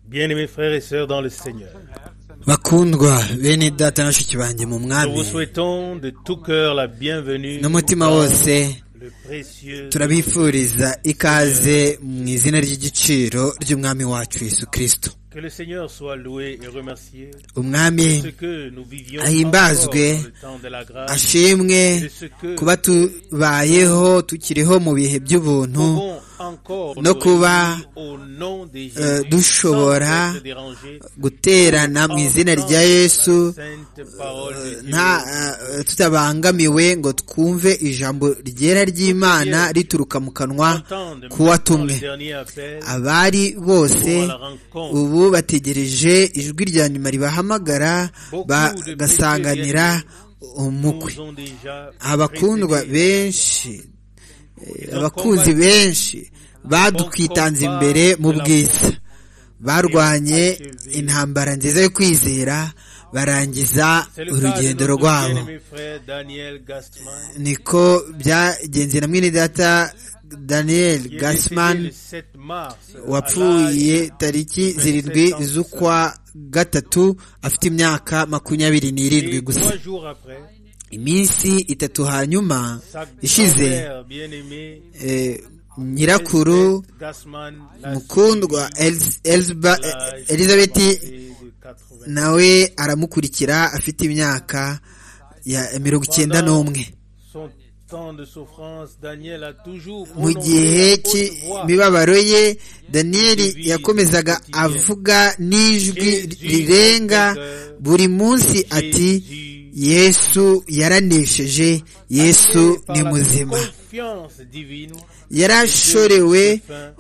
Bien-aimés frères et sœurs dans le Seigneur, bakundwa bene data na bashiki banjye mu nous vous mwami souhaitons de tout cœur la bienvenue n'umutima wose le précieux turabifuriza ikaze mu izina ry'igiciro ry'umwami wacu yesu kirisito que le Seigneur soit loué et remercié umwami ce que nous vivions encore dans Ahimbazwe, le temps de la grâce ashimwe de ce que kuba tubayeho tukiriho mu bihe by'ubuntu pouvons encore no nous kuba, réunir au nom de Jésus euh, dushobora, sans être dérangés, guterana mu izina rya entendre yesu la sainte parole de Dieu. nta eh, tutabangamiwe ngo twumve ijambo ryera ry'imana rituruka mu kanwa Entendre maintenant k'uwatumwe le dernier appel abari bose pour la rencontre. ubu bategereje ijwi rya nyuma ribahamagara bagasanganira umukwe nous ont déjà abakundwa précédés. benshi eh, abakunzi benshi badukwitanze imbere mu bwiza barwanye intambara nziza yo kwizera barangiza C'est le cas de urugendo notre rwabo bien-aimé frère Daniel Gastman, niko byagenze na mwene data daniel qui est décédé le gasman 7 mars wapfuye tariki zirindwi z'ukwa gatatu afite imyaka makumyabiri n'irindwi gusa trois jours après, iminsi itatu hanyuma sa ishize grand-mère bien-aimée eh, nyirakuru Elizabeth Gassman l'a mukundwa Elis- Elisba- suivi à l'âge elizabeth de 80. nawe aramukurikira afite imyaka ya mirongo icyenda n'umwe Son temps de souffrance, Daniel a toujours mu gihe prononcé à haute voix cy'imibabaro ye daniyeli yakomezaga avuga n'ijwi rirenga buri munsi ati yesu yaranesheje yesu par ni la muzima confiance divine. yarashorewe Enfin,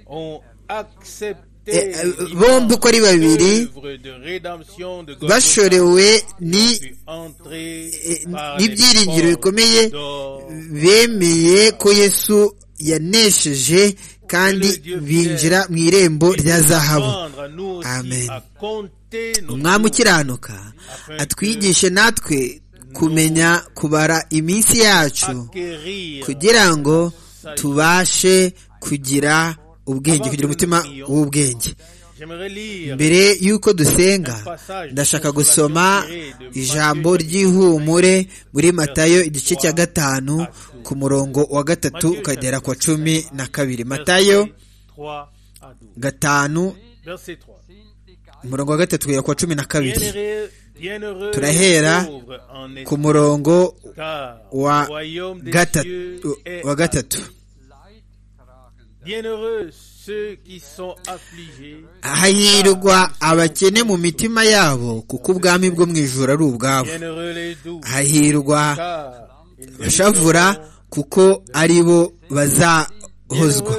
ont accepté Eh, eh, bombi uko ari babiri l'œuvre de rédemption de Golgotha bashorewe ni puis entrés eh, par les n'ibyiringiro portes bikomeye d'or. bemeye ko yesu yanesheje kandi binjira mu irembo rya zahabu Apprendre à nous aussi Amen. à compter nos umwami jours, ukiranuka afin atwigishe natwe kumenya kubara iminsi yacu acquérir kugira ngo tubashe kugira ubwenge kugira umutima w'ubwenge J'aimerais lire mbere y'uko dusenga ndashaka gusoma ijambo ry'ihumure muri matayo igice cya gatanu ku murongo wa gatatu ukagera kwa cumi na kabiri matayo versets 3 à 12. gatanu Verset 3. umurongo wa gatatu ukagera kwa cumi na kabiri Bienheureux, bienheureux Turahera les pauvres en ku esprit, murongo car le wa royaume des cieux gatatu est wa à gatatu Bienheureux ceux qui sont affligés, hahirwa abakene mu mitima yabo kuko ubwami bwo mu ijuru ari ubwabo bienheureux les doux, hahirwa car ils bashavura hériteront. kuko ari bo bazahozwa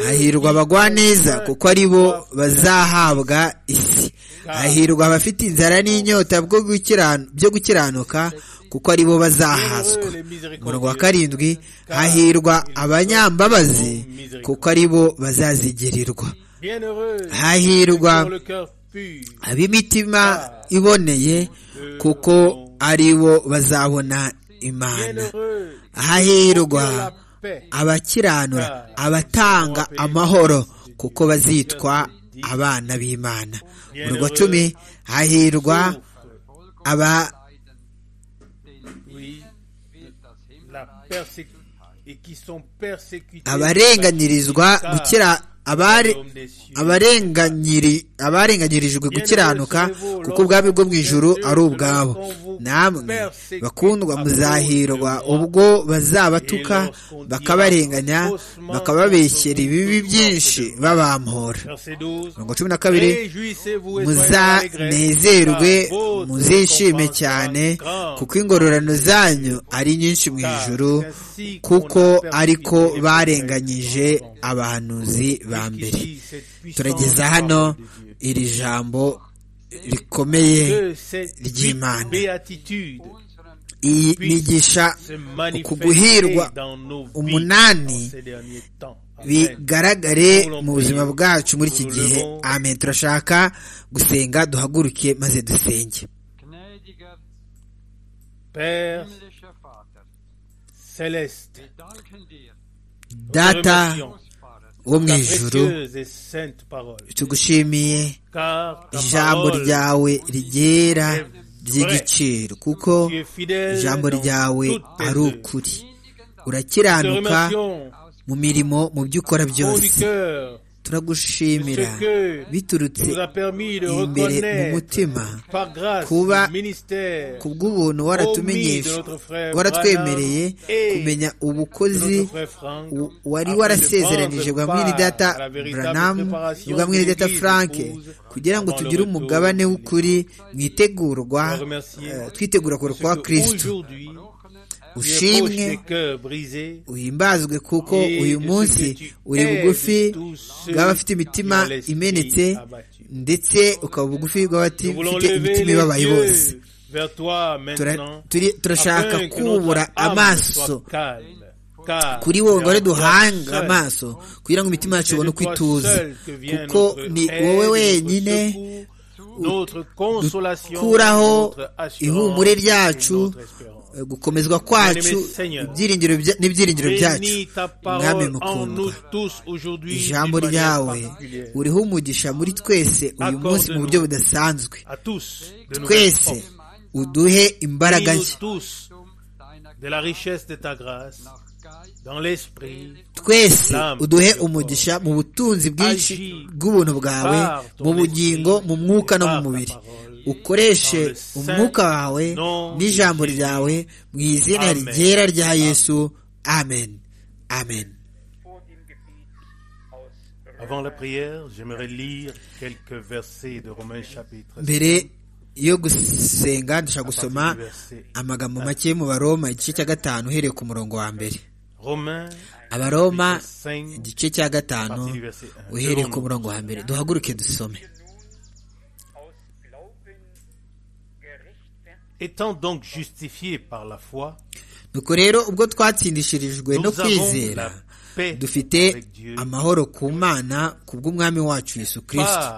hahirwa abagwa neza kuko ari bo bazahabwa isi hahirwa abafite inzara n'inyota bwo gukiranu- byo gukiranuka kuko ari bo bazahazwa Bienheureux les umurongo wa miséricordieux, karindwi hahirwa abanyambabazi kuko ari bo bazazigirirwa bienheureux hahirwa pour le cœur pur, ab'imitima iboneye kuko ari bo bazabona imana bienheureux hahirwa pour la paix, abakiranura abatanga amahoro kuko bazitwa abana b'imana mu rwa cumi hahirwa aba oui, la persé- et qui sont persécutés, abarenganyirizwa gukira abari abarenganyiri abarenganyirijwe gukiranuka kuko ubwami bwo mu ijuru ari ubwabo namwe bakundwa muzahirwa ubwo bazabatuka bakabarenganya bakababeshyera ibibi byinshi babampora verset 12, mirongo cumi na kabiri muzanezerwe muzishime cyane kuko ingororano zanyu ari nyinshi mu ijuru kuko ariko barenganyije abahanuzi ba mbere turageza hano iri jambo rikomeye ry'Imana. iyi nigisha uku guhirwa umunani bigaragare mu buzima bwacu muri iki gihe amen turashaka gusenga duhaguruke maze dusenge Gnädiger Père himmlischer Vater, céleste, wir danken dir, data Remercions. Großvater, wo mu ijuru tugushimiye ijambo ryawe rigera ry'igiciro kuko ijambo ryawe ari ukuri urakiranuka mu mirimo mu byo ukora byose turagushimira biturutse imbere mu mutima kuba ku bw'ubuntu waratwemereye kumenya ubukozi wari warasezeranije bwa mwiridata buranamu bwa mwiridata frank kugira ngo tugire umugabane w'ukuri mwitegurwa twitegura kwa kirisitu ushimwe uhimbazwe kuko uyu munsi uri bugufi bw'abafite imitima imenetse ndetse ukaba bugufi bw'abafite imitima ibabaye bose turashaka kubura amaso kuri wowe ngo duhanga amaso kugira ngo imitima yacu ibone uko ituza kuko ni wowe wenyine dukuraho ihumure ryacu gukomezwa kwacu n'ibyiringiro byacu mwami mukundwa ijambo ryawe uriho umugisha muri twese uyu munsi mu buryo budasanzwe twese uduhe imbaraga nshya twese uduhe umugisha mu butunzi bwinshi bw'ubuntu bwawe mu bugingo mu mwuka no mu mubiri ukoreshe umwuka wawe n'ijambo ryawe mu izina rigera rya yesu amen amen mbere yo gusenga ndashaka gusoma amagambo make mu baroma igice cya gatanu uhereye ku murongo wa mbere abaroma igice cya gatanu uhereye ku murongo wa mbere duhaguruke dusome nuko rero ubwo twatsindishirijwe no kwizera dufite amahoro ku mana ku bw'umwami wacu yesu kirisita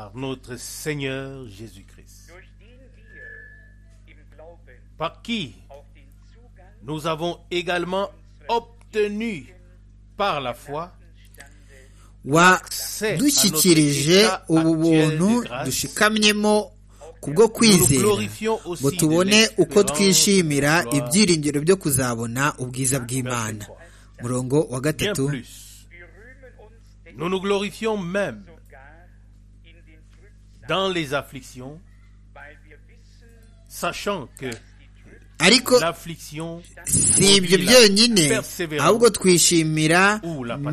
wadushyikirije ubu buntu dushikamyemo kubwo kwizera ngo tubone uko twishimira ibyiringiro byo kuzabona ubwiza bw'imana murongo wa gatatu ariko si ibyo byonyine ahubwo twishimira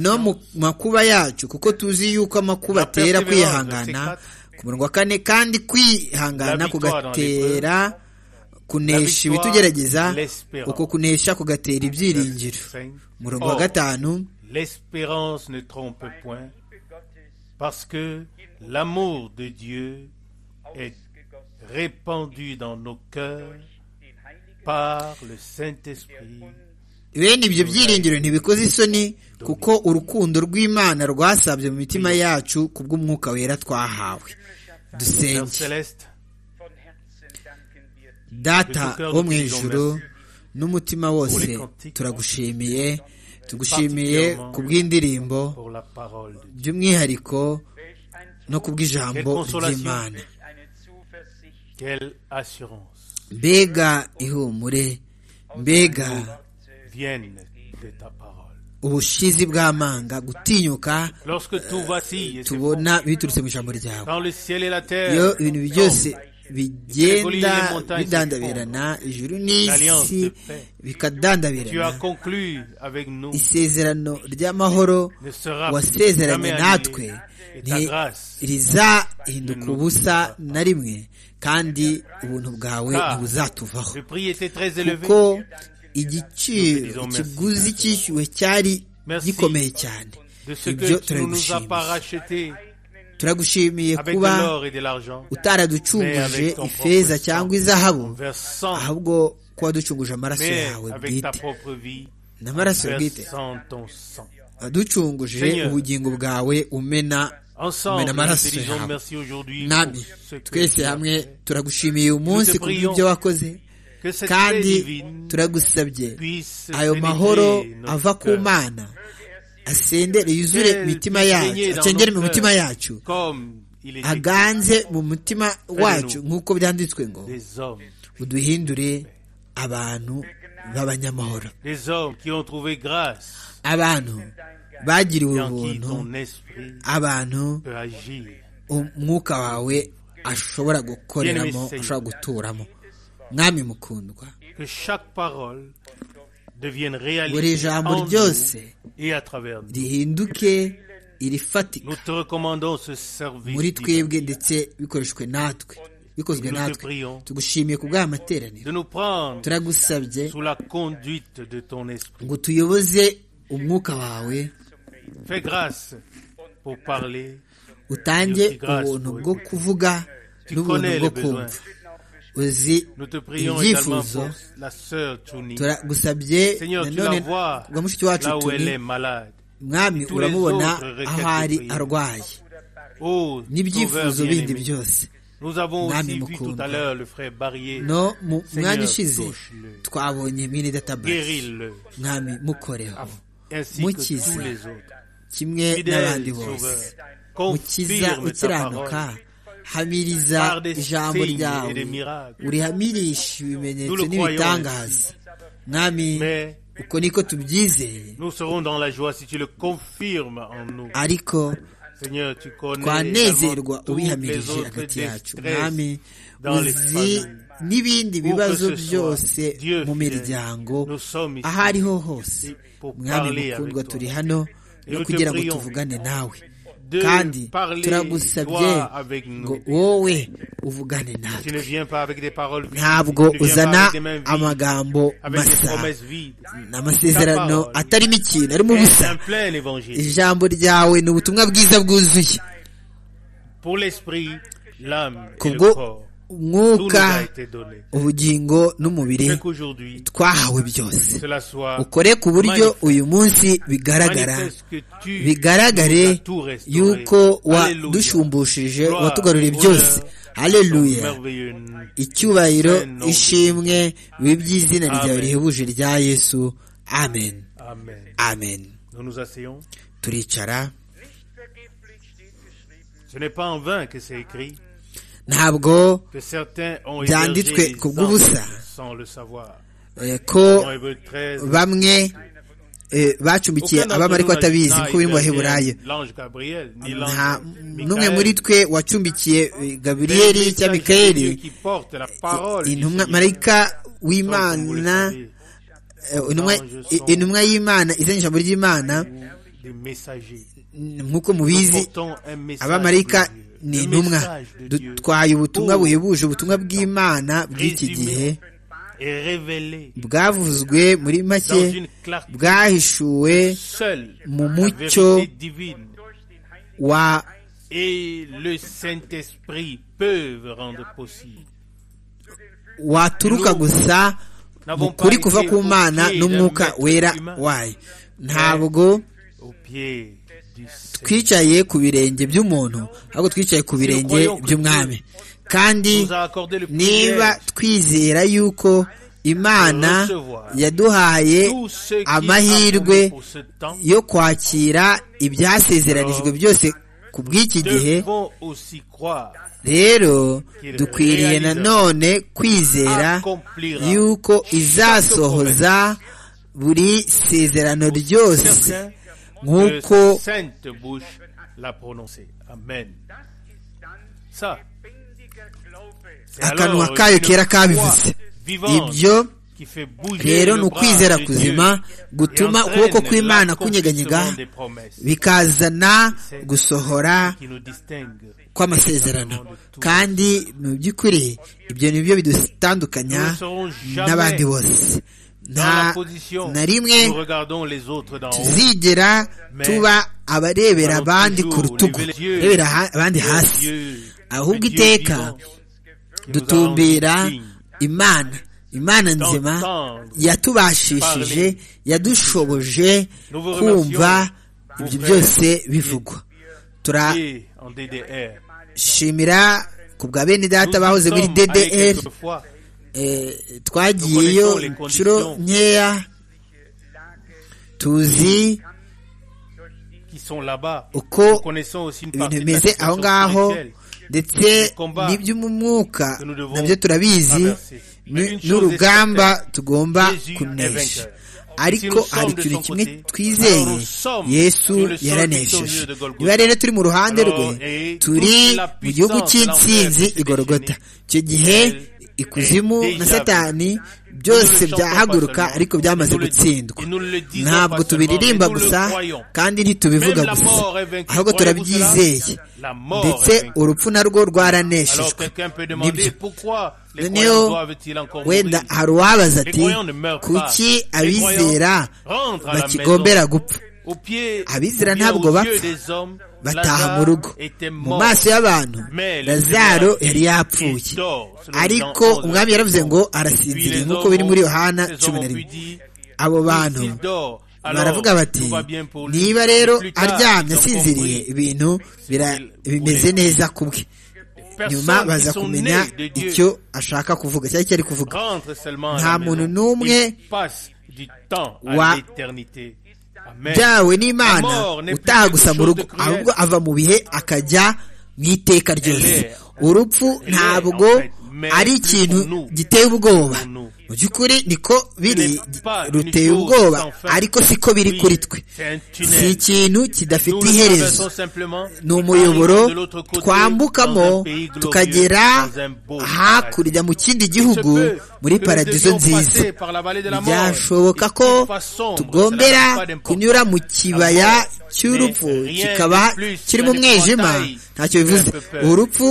no mu makuba yacu kuko tuzi yuko amakuba atera kwihangana ku murongo wa kane kandi kwihangana kugatera kunesha ibitugerageza uko kunesha kugatera ibyiringiro murongo wa gatanu bene ibyo byiringiro ntibikoze isoni kuko urukundo rw'imana rwasabye mu mitima yacu ku bw'umwuka wera twahawe dusenge data wo mu ijuru n'umutima wose turagushimiye tugushimiye ku bw'indirimbo by'umwihariko no ku bw'ijambo ry'imana mbega ihumure mbega ubushizi bw'amanga gutinyuka tubona biturutse mu ijambo ryawe iyo ibintu byose bigenda bidandabirana ijuru n'isi bikadandabirana isezerano ry'amahoro wasezeranye natwe rizahinduka ubusa na rimwe kandi ubuntu bwawe ntibuzatuvaho kuko igiciro ikiguzi cyishyuwe cyari gikomeye cyane ibyo turagushimiye turagushimiye kuba utaraducunguje ifeza cyangwa izahabu ahubwo kuba ducunguje amaraso yawe bwite n'amaraso bwite ducunguje ubugingo bwawe umena umena amaraso yawe nami twese hamwe turagushimiye uyu munsi ku bw'ibyo wakoze kandi turagusabye ayo mahoro ava ku mana asendere yuzure imitima yacu acengere mu mitima yacu aganze mu mutima wacu nk'uko byanditswe ngo uduhindure abantu b'abanyamahoro abantu bagiriwe ubuntu abantu umwuka wawe ashobora gukoreramo ashobora guturamo mwami mukundwa buri jambo ryose rihinduke irifatika muri twebwe ndetse bikoreshwe natwe bikozwe natwe tugushimiye ku bw'amateraniro turagusabye ngo tuyoboze umwuka wawe utange ubuntu bwo kuvuga n'ubuntu bwo kumva uzi ibyifuzo turagusabye nanone ngo mushiki wacu turi mwami uramubona aho ari arwaye n'ibyifuzo bindi byose mwami mukundwa no mu mwanya ushize twabonye mwene database mwami mukoreho mukize kimwe n'abandi bose mukiza ukiranuka hamiriza ijambo ryawe urihamirisha ibimenyetso n'ibitangaza mwami uko niko tubyizeye ariko twanezerwa ubihamirije hagati yacu mwami uzi n'ibindi bibazo byose mu miryango aho ariho hose mwami mukundwa turi hano no kugira ngo tuvugane nawe kandi turagusabye ngo wowe uvugane natwe ntabwo uzana amagambo masa n'amasezerano atarimo ikintu arimo ubusa ijambo ryawe ni ubutumwa bwiza bwuzuye kubwo umwuka ubugingo n'umubiri twahawe byose ukore ku buryo uyu munsi bigaragara bigaragare yuko wadushumbusheje watugaruriye byose hareruya icyubahiro ishimwe bibe by'izina ryawe rihebuje rya yesu amen amen turicara ntabwo byanditswe ku bw'ubusa ko bamwe bacumbikiye abami ariko atabizi ko biri mu baheburayo nta n'umwe muri twe wacumbikiye gaburiyeri cyangwa mikayeri intumwa marayika w'imana intumwa y'imana izanye ijambo ry'imana nk'uko mubizi abamarayika ni intumwa dutwaye ubutumwa buhebuje ubutumwa bw'imana bw'iki gihe bwavuzwe muri make bwahishuwe mu mucyo wa waturuka gusa mu kuri kuva ku mana n'umwuka wera wayo ntabwo twicaye ku birenge by'umuntu ahubwo twicaye ku birenge by'umwami kandi niba twizera yuko imana yaduhaye amahirwe yo kwakira ibyasezeranijwe byose ku bw'iki gihe rero dukwiriye nanone kwizera yuko izasohoza buri sezerano ryose nk'uko akanwa kayo kera kabivuze ibyo rero ni ukwizera kuzima gutuma ukuboko kw'imana kunyeganyega bikazana gusohora kw'amasezerano kandi mu by'ukuri ibyo ni byo bidutandukanya n'abandi bose nta na rimwe tuzigera tuba abarebera abandi ku rutugu arebera abandi hasi ahubwo iteka dutumbira imana imana nzima yatubashishije yadushoboje kumva ibyo byose bivugwa turashimira ku bwa bene data bahoze muri ddr twagiyeyo inshuro nkeya tuzi uko ibintu bimeze aho ngaho ndetse n'iby'umwuka nabyo turabizi n'urugamba tugomba kunesha ariko hari ikintu kimwe twizeye yesu yaranesheje niba rero turi mu ruhande rwe turi mu gihugu cy'insinzi igorogota icyo gihe ikuzimu na satani byose byahaguruka ariko byamaze gutsindwa ntabwo tubiririmba gusa kandi ntitubivuga gusa ahubwo turabyizeye ndetse urupfu narwo rwaraneshejwe nibyo noneho wenda hari uwabaza ati kuki abizera bakigombera gupfa abizera ntabwo bapfa bataha mu rugo mu maso y'abantu lazaro yari yapfuye ariko umwami yaravuze ngo arasinziriye nk'uko biri muri yohana cumi na rimwe abo bantu baravuga bati niba rero aryamye asinziriye ibintu bimeze neza ku bwe nyuma baza kumenya icyo ashaka kuvuga cyangwa icyo ari kuvuga nta muntu n'umwe byawe n'imana utaha gusa mu rugo ahubwo ava mu bihe akajya mu iteka ryose urupfu ntabwo ari ikintu giteye ubwoba mu by'ukuri niko biri ruteye ubwoba ariko siko biri kuri twe si ikintu kidafite iherezo ni umuyoboro twambukamo tukagera hakurya mu kindi gihugu muri paradizo nziza byashoboka ko tugombera kunyura mu kibaya cy'urupfu kikaba kiri mu mwijima ntacyo bivuze urupfu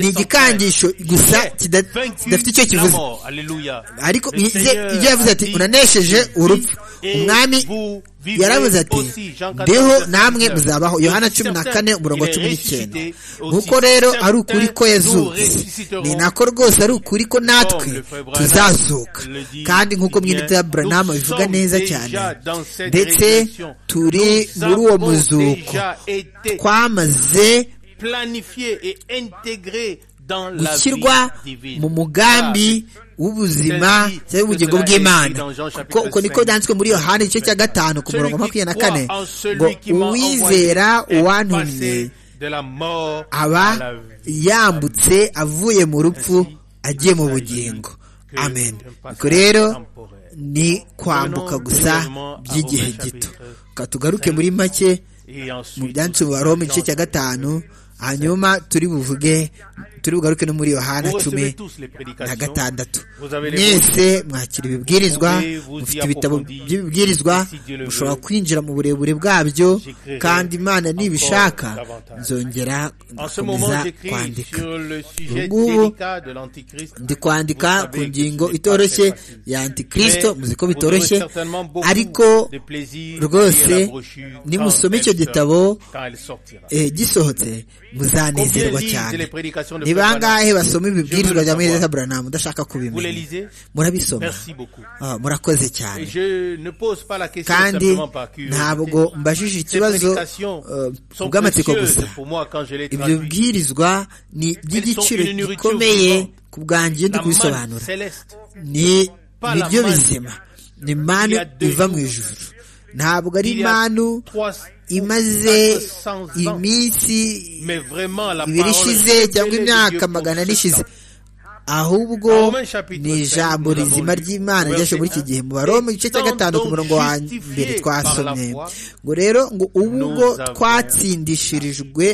ni igikangisho gusa kidafite icyo kivuze ariko ibyo yavuze ati unanesheje urupfu umwami yaravuze ati ndeho namwe muzabaho yohana cumi na kane umurongo wa cumi n'icyenda nk'uko rero ari ukuri ko yazutse ni nako rwose ari ukuri ko natwe tuzazuka kandi nk'uko mwinite ya buranama bivuga neza cyane ndetse turi muri uwo muzuko twamaze gushyirwa mu mugambi w'ubuzima cyangwa ubugingo bw'imana kuko uko niko byanditswe muri yohani igice cya gatanu ku murongo makumyabiri na kane ngo uwizera uwantumye aba yambutse avuye mu rupfu agiye mu bugingo amen ubwo rero ni kwambuka gusa by'igihe gito tugaruke muri make mu byanditswe mu baroma igice cya gatanu hanyuma turi buvuge turi bugaruke no muri yohana cumi na gatandatu mwese mwakira ibibwirizwa mufite ibitabo by'ibibwirizwa mushobora kwinjira mu burebure bwabyo kandi imana nibishaka nzongera gukomeza kwandika ubungubu ndi kwandika ku ngingo itoroshye ya antikirisito muzi ko bitoroshye ariko rwose nimusome icyo gitabo gisohotse muzanezerwa cyane ni bangahe basoma ibibwirizwa bya mwene Abraham ndashaka kubimenya murabisoma murakoze cyane kandi ntabwo mbajije ikibazo bw'amatsiko gusa ibyo bwirizwa ni iby'igiciro gikomeye ku bwanjye ndi kubisobanura ni nibyo bizima ni manu iva mu ijuru ntabwo ari manu imaze iminsi ibiri ishize cyangwa imyaka magana ane ishize ahubwo ni ijambo rizima ry'imana ryaje muri iki gihe mu baroma igice cya gatanu ku murongo wa mbere twasomye ngo rero ngo ubu ngo twatsindishirijwe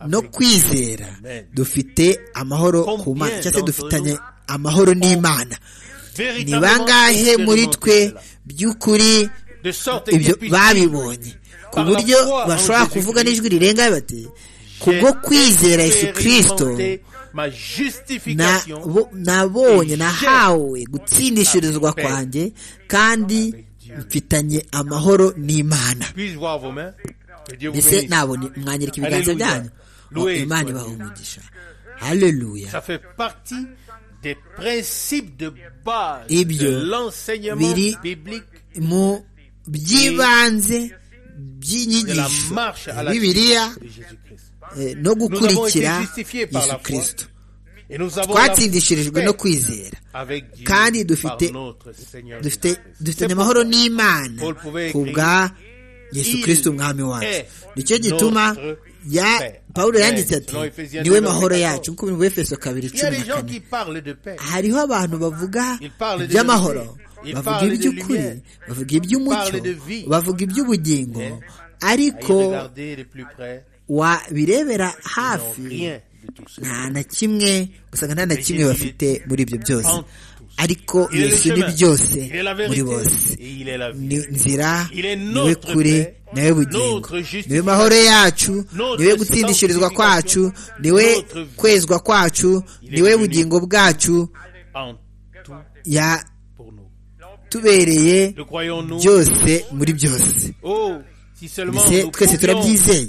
no kwizera dufite amahoro ku mana cyangwa se dufitanye amahoro n'imana ni bangahe muri twe by'ukuri ibyo babibonye ku buryo bashobora kuvuga n'ijwi rirenga bati kubwo kwizera yesu kirisito nabonye nahawe gutsindishirizwa kwanjye kandi mfitanye amahoro n'imana mbese nabonye mwanyereka ibiganza byanyu imana ibaha umugisha hareruya ibyo biri mu by'ibanze by'inyigisho bibiliya no gukurikira yesu kirisito twatsindishirijwe no kwizera kandi dufite dufitanye amahoro n'imana ku bwa yesu kirisiti umwami wacu nicyo gituma ya paul yanditse ati niwe mahoro yacu nk'uko biri mu efeso kabiri cumi na kane hariho abantu bavuga iby'amahoro bavuga iby'ukuri bavuga iby'umucyo bavuga iby'ubugingo ariko wabirebera hafi nta na kimwe usanga nta na kimwe bafite muri ibyo byose ariko yesu ni byose muri bose ni nzira niwe kure nawe bugingo niwe mahoro yacu niwe gutsindishirizwa kwacu niwe kwezwa kwacu niwe bugingo bwacu yatubereye byose muri byose twese turabyizeye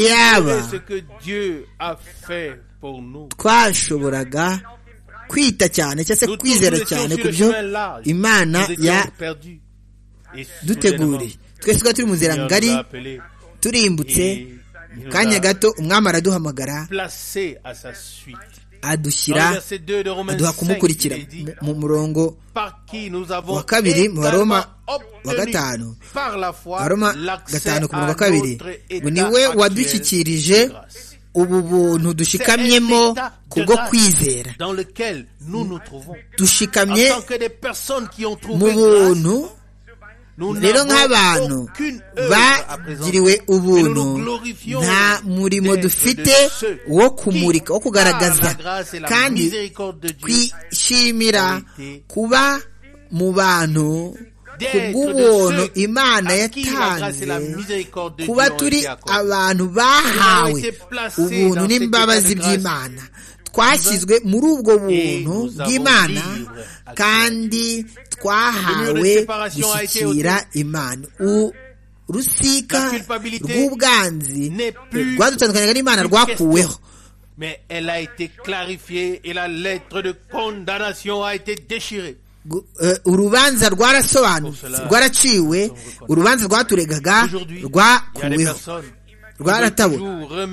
yaba twashoboraga kwita cyane cyangwa se kwizera cyane ku byo imana ya duteguriye twese tuba turi mu nzira ngari turimbutse mu kanya gato umwami araduhamagara adushyira aduha kumukurikira mu murongo wa kabiri mu baroma wa gatanu baroma gatanu ku murongo wa kabiri ngo niwe wadushyikirije ubu buntu dushikamyemo kubwo kwizera dushikamye mu buntu rero nk'abantu bagiriwe ubuntu nta murimo dufite wo kumurika wo kugaragaza kandi twishimira kuba mu bantu kubw'ubuntu imana yatanze kuba turi abantu bahawe ubuntu n'imbabazi by'imana twashyizwe muri ubwo buntu bw'imana kandi twahawe gushyikira imana urusika rw'ubwanzi rwadutandukanyaga n'imana rwakuweho urubanza rwarasobanutse rwaraciwe urubanza rwaturegaga rwakuweho rwaratabura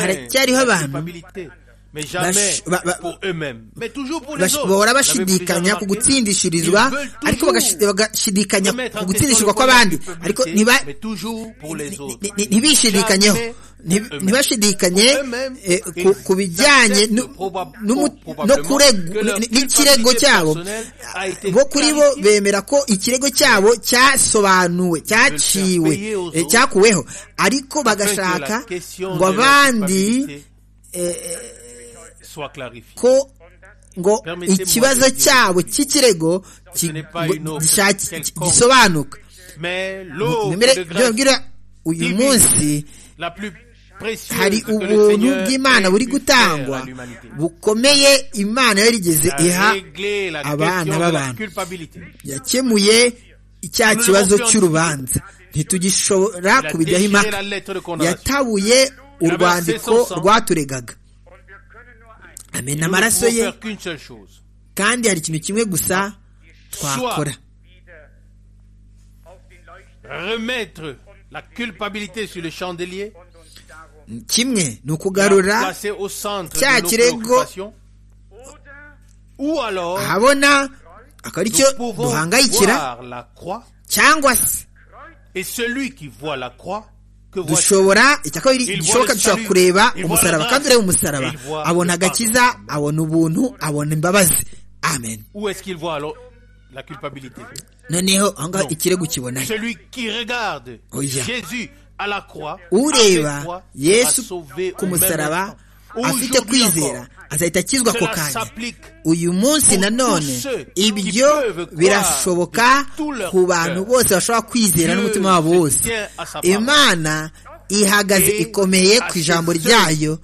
haracyariho abantu bahora bashidikanya ku gutsindishirizwa ariko bagashidikanya ku gutsindishirwa kw'abandi ariko ntibishidikanyeho ntibashidikanye ku bijyanye n'ikirego cyabo bo kuri bo bemera ko ikirego cyabo cyasobanuwe cyaciwe cyakuweho ariko bagashaka ngo abandi ko ngo ikibazo cyabo cy'ikirego gisobanuka byongera uyu munsi hari ubuntu bw'imana buri gutangwa bukomeye imana yarigeze iha abana b'abantu yakemuye icya kibazo cy'urubanza ntitugishobora kubijyaho impaka yatabuye urwandiko rwaturegaga amena amaraso ye kandi hari ikintu kimwe gusa twakora kimwe ni ukugarura cya kirego ahabona akaba ari cyo duhangayikira cyangwa se dushobora igishoboka dushobora kureba umusaraba kandi ureba umusaraba abona agakiza abona ubuntu abona imbabazi amen noneho aho ngaho ikirego kibona ureba yesu ku musaraba afite kwizera azahita akizwa ako kanya uyu munsi nanone ibyo birashoboka ku bantu bose bashobora kwizera n'umutima wabo wose imana ihagaze ikomeye ku ijambo ryayo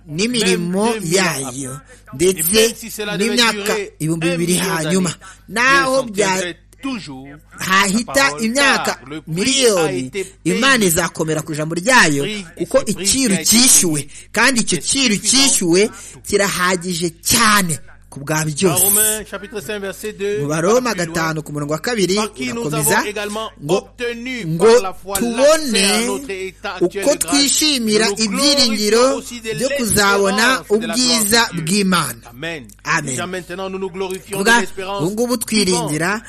n'imirimo yayo ndetse n'imyaka ibihumbi bibiri hanyuma naho hahita imyaka miliyoni imana izakomera ku ijambo ryayo kuko iciro cyishyuwe kandi icyo ciro cyishyuwe kirahagije cyane ku bwa byose mu baroma gatanu ku murongo wa kabiri urakomeza ngo ngo tubone uko twishimira ibyiringiro byo kuzabona ubwiza bw'imana amen kuvuga ubu ngubu twiringira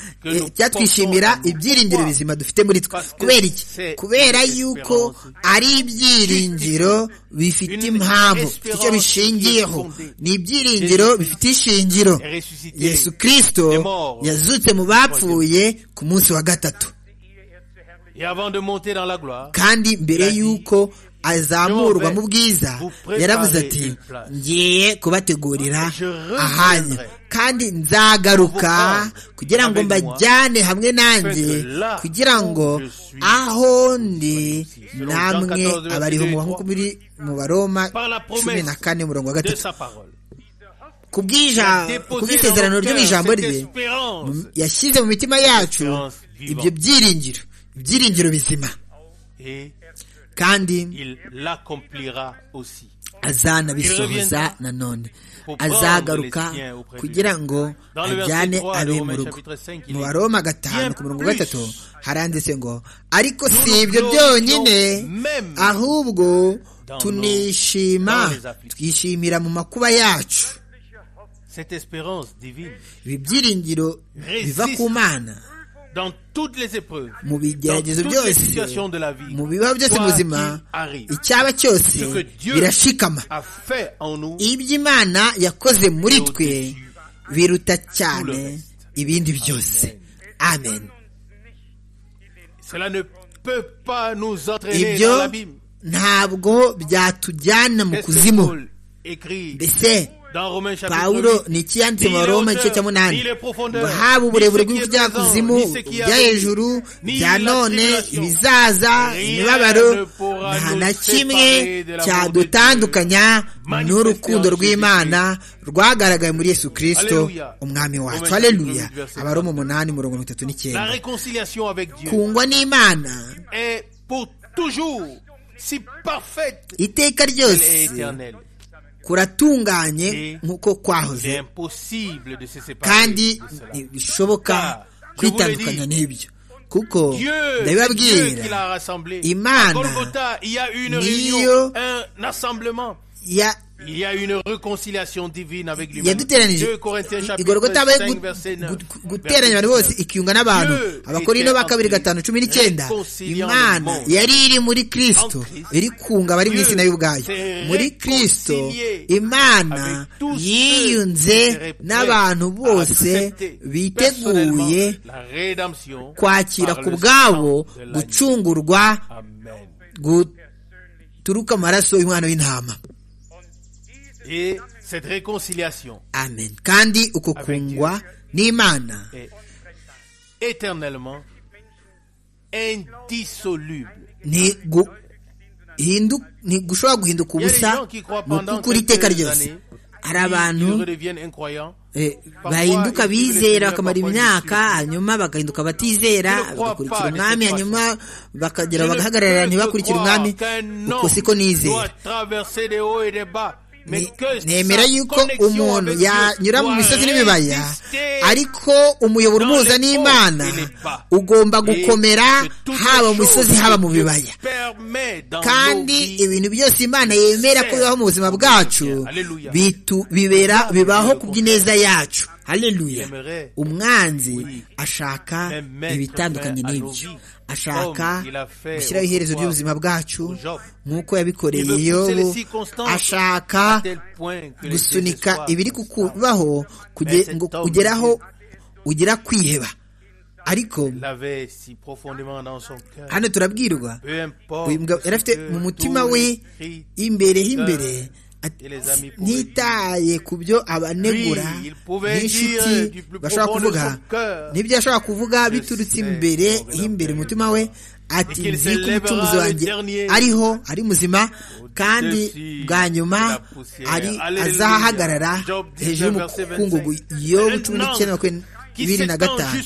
cyatwishimira ibyiringiro bizima dufite muri twe kubera iki kubera yuko ari ibyiringiro bifite impamvu icyo bishingiyeho ni ibyiringiro bifite ishingiro yesu kirisito yazutse mu bapfuye ku munsi wa gatatu kandi mbere y'uko azamurwa mu bwiza yaravuze ati ngiye kubategurira ahanyu kandi nzagaruka kugira ngo mbajyane hamwe nanjye kugira ngo aho ndi namwe abariho mu makumyabiri mu baroma cumi na kane murongo wa gatatu kubw'isezerano ryo mu ijambo rye yashyize mu mitima yacu ibyo byiringiro ibyiringiro bizima kandi azanabisohoza nanone azagaruka kugira ngo ajyane abe mu rugo mu baroma gatanu ku mirongo gatatu haranditse ngo ariko si ibyo byonyine ahubwo tunishima twishimira mu makuba yacu ibi byiringiro biva ku mana mu bigeragezo byose mu bibaho byose mu buzima icyaba cyose birashikama ibyo imana yakoze muri twe biruta cyane ibindi byose amen ibyo ntabwo byatujyana mu kuzimu mbese pawulo ni ikiyanditse mu baroma igice cya munani ngo haba uburebure bw'ibyakuzimu bya hejuru bya none ibizaza imibabaro nta na kimwe cyadutandukanya n'urukundo rw'imana rwagaragaye muri yesu kirisito umwami wacu hareruya abaroma umunani mirongo itatu n'icyenda kungwa n'imana iteka ryose kuratunganye nk'uko kwahoze kandi ntibishoboka kwitandukanya n'ibyo kuko ndabibabwira imana niyo yaduteranije igorogota abe guteranya abantu bose ikiyunga n'abantu abakorino ba kabiri gatanu cumi n'icyenda imana yari iri muri kirisito iri kunga abari mu isi nayo ubwayo muri kirisito imana yiyunze n'abantu bose biteguye kwakira ku bwabo gucungurwa guturuka amaraso y'umwana w'intama Et cette réconciliation amen kandi uko kungwa n'imana éternellement indissoluble ni gushobora guhinduka ubusa mu kukuri iteka ryose hari abantu bahinduka bizera bakamara imyaka hanyuma bagahinduka batizera bagakurikira umwami hanyuma bakagera bagahagarara ntibakurikire umwami uko siko nizera nemera yuko umuntu yanyura mu misozi n'ibibaya ariko umuyoboro umuhuza n'imana ugomba gukomera haba mu misozi haba mu bibaya kandi ibintu byose imana yemera ko bibaho mu buzima bwacu bibera bibaho ku bw'ineza yacu hareruya umwanzi ashaka ibitandukanye n'ibyo ashaka gushyiraho iherezo ry'ubuzima bwacu nk'uko yabikoreye yobu ashaka gusunika ibiri kukubaho ngo ugeraho ugira kwiheba ariko hano turabwirwa yari afite mu mutima we imbere h'imbere ntitaye ku byo abanegura n'inshuti bashobora kuvuga n'ibyo ashobora kuvuga biturutse imbere y'imbere umutima we ati nzi ko umucunguzi wanjye ariho ari muzima kandi bwa nyuma azahagarara hejuru y'umukungugu yo cumi n'icyenda bibiri na gatanu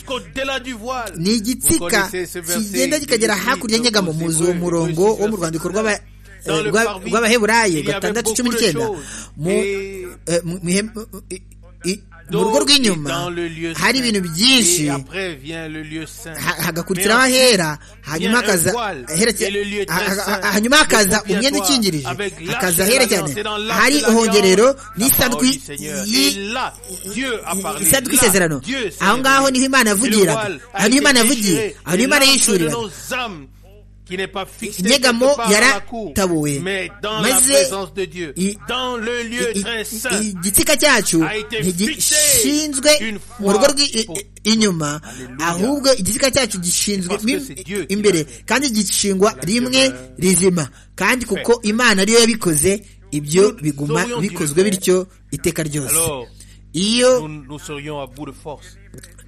ni igitsika kigenda kikagera hakurya nyegamo muzi uwo murongo wo mu rwandiko rw'aba rw'abaheburayi gatandatu cumi n'icyenda i- mu rugo rw'inyuma dans le lieu hari saint. ibintu byinshi Et après vient le lieu saint. ha- hagakurikiraho ahera hanyuma vient un hakaza voile, ahereke- et le lieu ha- ha- saint, ha- hanyuma hakaza le umwenda ukingirije avec l'arche de hakaza ahera cyane l'alliance, c'est dans l'arche hari de l'alliance. uhongerero La n'isadwi parole du Seigneur. Et y'i- là, Dieu a parlé. isanduku Là, y'isezerano Dieu s'est aho ngaho révélé. niho imana yavugira Et le voile a aho niho été imana yavugiye déchiré. aho niho Et imana l'arche de yishyurira nos âmes, qui n'est pas fixée inyegamo quelque part dans la cour, yaratabuwe mais dans la maze présence de Dieu, i- dans le lieu i- très saint. i- igitsika cyacu a été ntigishinzwe fixé une mu rugo fois rw'i- i- pour- i- inyuma Alléluia. ahubwo igitsika cyacu gishinzwe Parce mo que c'est Dieu qui imbere l'a fait. kandi gishingwa rimwe rizima kandi kuko imana ariyo yabikoze ibyo Nous biguma aurions dû le bikozwe faire. bityo iteka ryose Alors, nous, iyo nous serions à bout de force.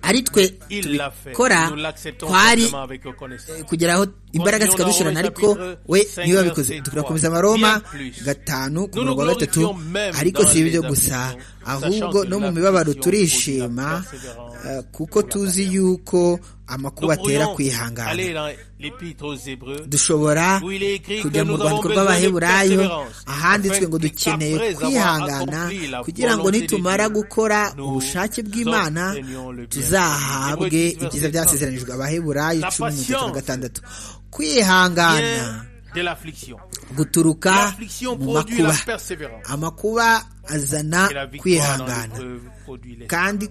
ari twe Il l'a fait. tubikora Nous l'acceptons twari simplement avec reconnaissance. kugeraho imbaraga Continuons zikadushirana dans ariko chapitre we cinq, niwe verset wabikoze trois. turakomeza amaroma Bien plus. gatanu ku Nous murongo wa nous gatatu glorifions même ariko dans si ibyo les gusa afflictions, ahubwo sachant que no mu l'affliction mibabaro produit la turishima persévérance eh, pour kuko la tuzi yuko amakuba atera pourrions aller kwihangana dans l'épître aux Hébreux. dushobora où il est écrit kujya que nous mu avons rwandiko besoin de rw'abaheburayo perseverance, ahanditswe ngo afin que dukeneye après avoir kwihangana accompli la kugira ngo volonté de nitumara Dieu, gukora nous ubushake bw'imana obtenions le bien. tuzahabwe Hébreux 10, ibyiza verset byasezeranijwe abaheburayo La cumi n'itatu na patience gatandatu kwihangana Bien de l'affliction. guturuka L'affliction mu produit makuba la persévérance. amakuba azana Et la victoire dans kwihangana l'épreuve produit l'espérance. kandi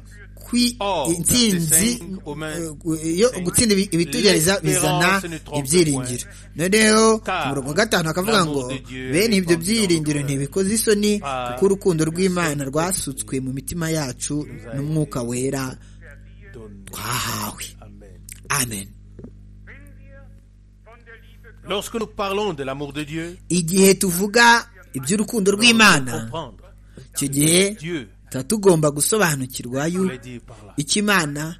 kwi Or, intsinzi verset cinq, Romains eh, yo cinq, gutsinda ibi- ibitugereza l'espérance bizana ne trompe ibyiringiro noneho Car ku murongo wa gatanu akavuga l'amour ngo de Dieu bene ibyo répandit dans byiringiro nos cœurs. ntibikoze isoni Ah, kuko urukundo rw'imana rwasutswe mu mitima yacu n'umwuka wera Donne. twahawe Amen. amen Lorsque nous parlons de l'amour de Dieu, igihe tuvuga iby'urukundo il faut rw'imana comprendre. icyo gihe Dieu tuba tugomba gusobanukirwa yuko voulait dire par là. icyo imana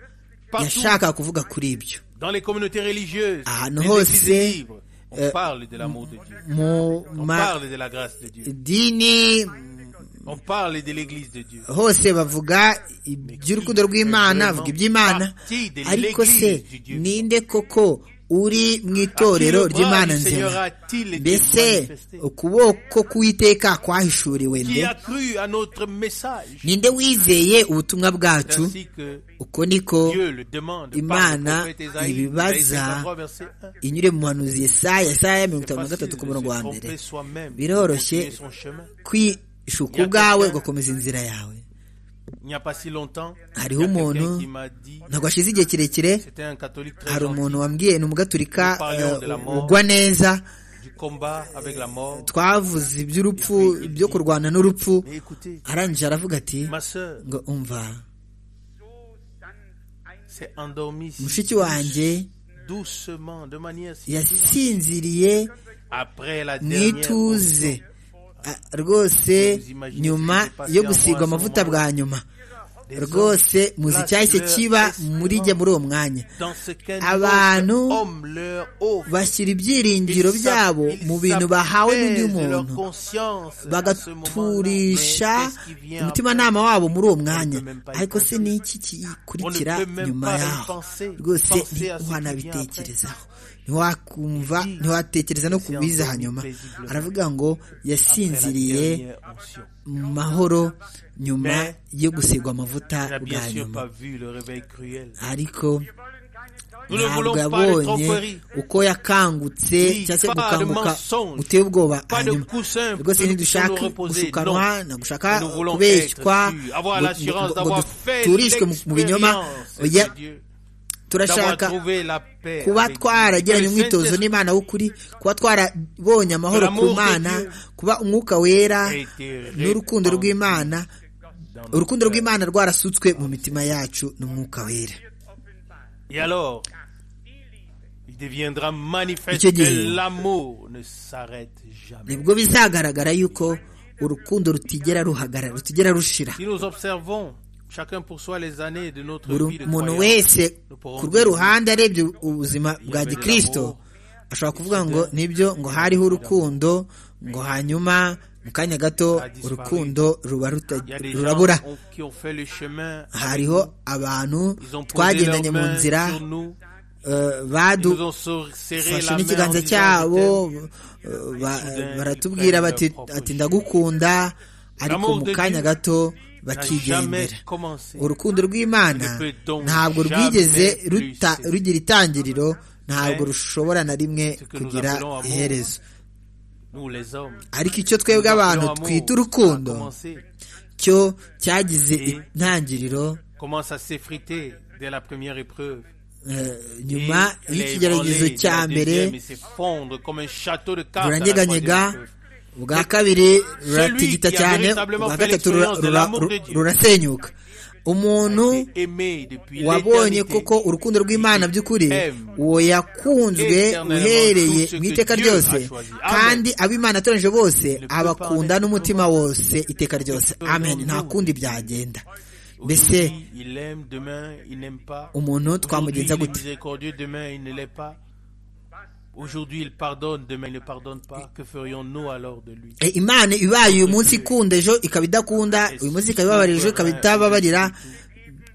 Partout yashakaga kuvuga kuri ibyo dans les communautés religieuses, Ahantu les églises hose, libres, on euh, parle de l'amour de Dieu. mu On ma parle de la grâce de Dieu. dini On parle de l'église de Dieu. hose bavuga iby'urukundo rw'imana bavuga iby'imana ariko se ninde koko uri mu itorero ry'imana nzima mbese ukuboko k'uwiteka kwahishuriwe qui nde a cru à notre message, ninde wizeye ubutumwa bwacu ainsi que uko niko Dieu le demande par le Imana prophète Esaïe, Esaïe ibibaza 53, verset 1. inyure mu muhanuzi yesaya yesaya ya mirongo C'est itanu na facile gatatu de ku murongo wa se mbere tromper soi-même, de biroroshye continuer son chemin. kwishuka ubwawe ugakomeza inzira yawe Il n'y a pas si longtemps, il hariho y a umuntu quelqu'un qui m'a dit, ntabwo hashize igihe kirekire c'était un catholique très hari gentil, umuntu wambwiye ni umugaturika eh, ugwa neza du combat avec la mort. twavuze iby'urupfu byo kurwana n'urupfu Mais écoutez, arangije aravuga ati ma sœur ngo umva s'est endormie si mushiki wanjye doucement, de manière si douce. yasinziriye Après la mu dernière ituze Ah, rwose nyuma yo gusigwa amavuta bwa nyuma des hommes, rwose muzi icyahise kiba muri jye muri uwo mwanya dans ce qu'un Abantu autre homme leur offre. bashyira ibyiringiro Ils byabo s'app- mu bintu bahawe n'undi ils s'appellent de muntu leur conscience à ce bagaturisha moment-là. Mais qu'est-ce qui vient umutimanama wabo muri uwo mwanya On ne peut même pas y ariko se ni iki kikurikira On ne peut même nyuma pas y yaho penser. rwose Penser à ce qui ntiwanabitekerezaho ntiwakumva ntiwatekereza no ku biza hanyuma aravuga ngo yasinziriye après la dernière onction. mu mahoro nyuma Mais yo gusigwa amavuta On n'a bwa bien sûr nyuma pas vu le réveil cruel. ariko Nous ne ntabwo voulons pas de yabonye tromperie, uko yakangutse Oui, cyangwa se pas de gukanguka mensonge, guteye ubwoba pas de hanyuma coussin rwose pour nous- ntidushaka pour nous reposer, gushukanwa non. ntagushaka Nous voulons kubeshywa être sûrs, avoir ngo- l'assurance ngo- ngo d'avoir fait duturishwe mu- mu binyoma l'expérience oya, de Dieu, d'avoir turashaka trouvé la paix kuba avec Dieu. twaragiranye Que le umwitozo Saint-Esprit n'imana w'ukuri kuba twarabonye amahoro ku L'amour de mana Dieu kuba umwuka wera a été n'urukundo répandu rw'imana dans nos urukundo cœurs. rw'imana rwarasutswe mu mitima yacu n'umwuka wera Et alors, il deviendra manifeste Icyo gihe. que l'amour ne s'arrête jamais. nibwo bizagaragara yuko urukundo rutigera ruhagarara rutigera rushira Si nous observons chacun pour soi les années de notre buri vie de muntu croyant, wese ku rwe ruhande arebye ubuzima bwa gikirisito ashobora kuvuga ngo nibyo ngo hariho urukundo ngo hanyuma mu kanya gato urukundo ruba ruta- il y a des rurabura gens ont- qui ont fait le chemin, hariho abantu ils ont posé leurs twagendanye mu mains nzira sur nous, ils eh, nous ont badufashe sor- serré la main en n'ikiganza disant, cyabo "Je t'aime." eh, ba- baratubwira bati ati ndagukunda ariko mu kanya gato bakigendera urukundo rw'imana ntabwo rwigeze ruta- rugira itangiriro ntabwo rushobora na rimwe kugira iherezo nous les hommes. ariko icyo twebwe abantu L'amour twita a urukundo commencé- cyo cyagize intangiriro commence à s'effriter dès la première épreuve. eh, Et nyuma il est y'ikigeragezo ébranlé cya dès la mbere deuxième et s'effondre comme un château de cartes à la buranyeganyega troisième épreuve. ubwa kabiri ruratigita qui a cyane véritablement ubwa fait gatatu l'expérience rura- de rura- l'amour de Dieu. rurasenyuka umuntu Aimé depuis wabonye l'éternité. koko urukundo rw'imana by'ukuri Aime. uwo yakunzwe Éternellement uhereye tout ce mu que iteka Dieu ryose a choisi. Amen. kandi ab'imana atoranyije bose peut pas abakunda mettre n'umutima wose iteka ryose peut amen dans nta nous. kundi byagenda mbese Aujourd'hui, il aime, demain, il n'aime pas. umuntu Aujourd'hui, il twamugenza est gute miséricordieux, demain, il ne l'est pas. Aujourd'hui, il pardonne, demain, il ne pardonne pas. Que ferions-nous alors de lui E, imana ibaye uyu munsi ikunda ejo ikaba idakunda uyu munsi ikaba ibabarira ejo ikaba itababarira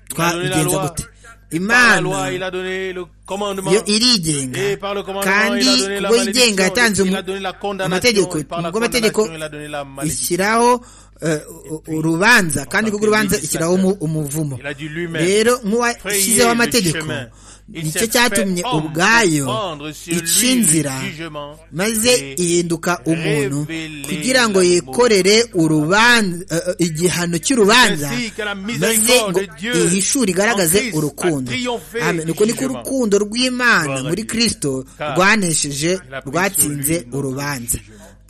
twabigenza gute Par la imana loi, il a donné le commandement. yo irigenga Et par le commandement, kandi il a donné la ubwo malédiction. yigenga yatanze Il umu- a donné la condamnation. amategeko Et par la ubwo amategeko condamnation, il a donné la malédiction. ishyiraho eh, u- u- urubanza kandi kubwo urubanza ishyiraho umu- umuvumo Il a dit lui-même. rero nk'uwashyizeho amategeko nicyo cyatumye ubwayo ica inzira maze ihinduka umuntu kugira ngo yikorere urubanza eh, eh, igihano cy'urubanza maze ngo ihishure igaragaze urukundo Amen. uko niko urukundo rw'imana muri kristo rwanesheje rwatsinze urubanza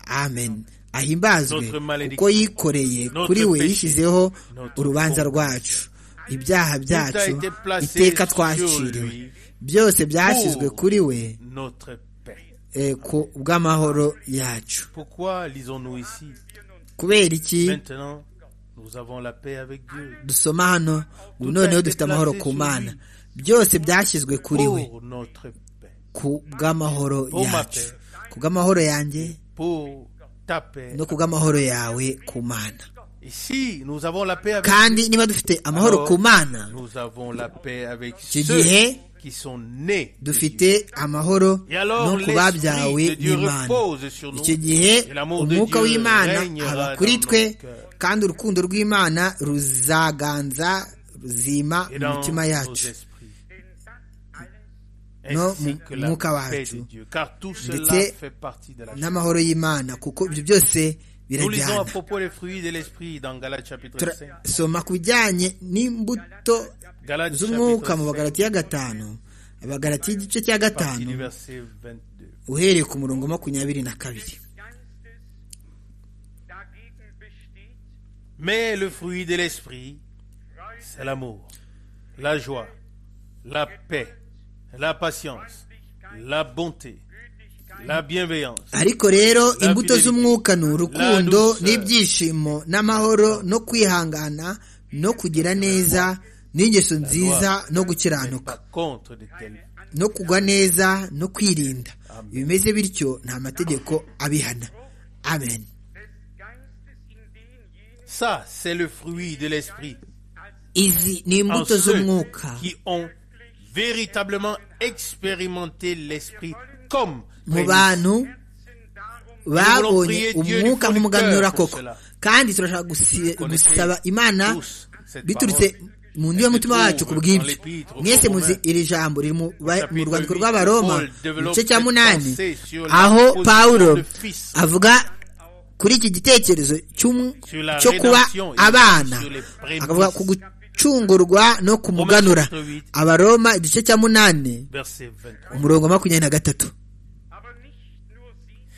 amen ahimbazwe kuko yikoreye kuri we yishyizeho urubanza rwacu ibyaha byacu iteka twaciriwe byose byashyizwe kuri we Notre paix. eh, ku bw'amahoro yacu Pourquoi lisons-nous ici kubera iki Maintenant, nous avons la paix avec Dieu. dusoma hano ubu noneho dufite amahoro ku mana byose byashyizwe kuri we Pour notre paix. ku bw'amahoro yacu ku bw'amahoro yanjye Pour ta paix. no ku bw'amahoro yawe ku mana Et si nous avons la paix avec kandi niba dufite amahoro ku mana Nous avons la paix avec Icyo ceux gihe qui sont nés. de Dieu. dufite amahoro Et alors, no ku babyawe l'esprit de Dieu n'imana repose sur nous. icyo gihe Et l'amour de umwuka Dieu w'imana règnera aba dans kuri nos twe cœurs. kandi urukundo rw'imana ruzaganza ruzima Et mu dans mitima nos yacu esprits. No Ainsi mu- que la mwuka paix wacu. de Dieu. Car tout Ndetse cela fait partie de la paix. n'amahoro y'imana kuko ibyo byose Nous lisons à birajyana propos des fruits de l'esprit dans Galates chapitre 5. turasoma ku bijyanye n'imbuto Galates z'umwuka chapitre 5, mu bagalati ya gatanu abagalati y'igice cya partie gatanu du verset 22. uhereye ku murongo makumyabiri na kabiri Mais le fruit de l'esprit, c'est l'amour, la joie, la paix, la patience, la bonté, la bienveillance, ariko rero imbuto z'umwuka ni urukundo n'ibyishimo n'amahoro no kwihangana no kugira neza n'ingeso nziza no gukiranuka pas contre de tels. no kugwa neza no kwirinda bimeze bityo nta mategeko abihana amen Ça, c'est le fruit de l'esprit. izi ni En imbuto ceux z'umwuka qui ont véritablement expérimenté l'esprit comme mu prémisse. bantu babonye umwuka nk'umuganura koko kandi turashaka gusi- gusaba imana biturutse mu ndu y'umutima wacu ku bw'ibyo mwese muzi iri jambo riri mu ba- mu rwandiko rw'abaroma mu gice cya munani aho pawulo avuga kuri iki gitekerezo cy'um- cyo kuba abana akavuga ku gucungurwa no kumuganura abaroma igice cya munani Verset 23. umurongo wa makumyabiri na gatatu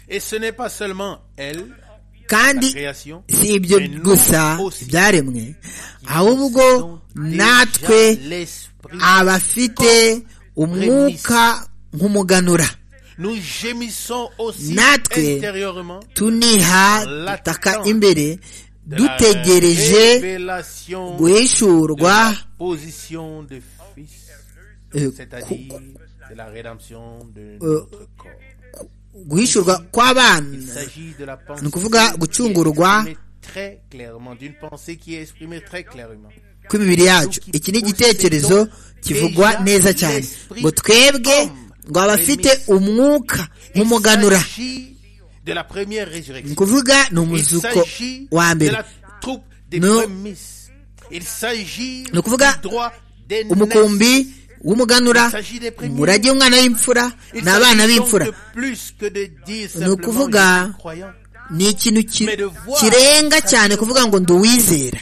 Et ce n'est pas seulement elle, la kandi création, si ibyo gusa byaremwe ahubwo natwe déjà l'esprit. abafite umwuka nk'umuganura Nous gémissons aussi Natwe intérieurement tuniha dutaka imbere dutegereje la révélation guhishurwa de la position de fils, eh, ku- c'est-à-dire de la rédemption de Euh, notre corps. guhishurwa kw'abana Il s'agit de la pensée ni ukuvuga gucungurwa exprimée très clairement, d'une pensée qui est exprimée très clairement. kw'imibiri yacu iki ni igitekerezo kivugwa neza cyane ngo twebwe ngo abafite umwuka nk'umuganura Il s'agit de la première ni résurrection. ukuvuga Il ni umuzuko s'agit wa de mbere la troupe des No. prémices ni ukuvuga umukumbi w'umuganura umurage w'umwana w'imfura n'abana b'imfura ni ukuvuga ni ikintu kirenga cyane kuvuga ngo ndi uwizera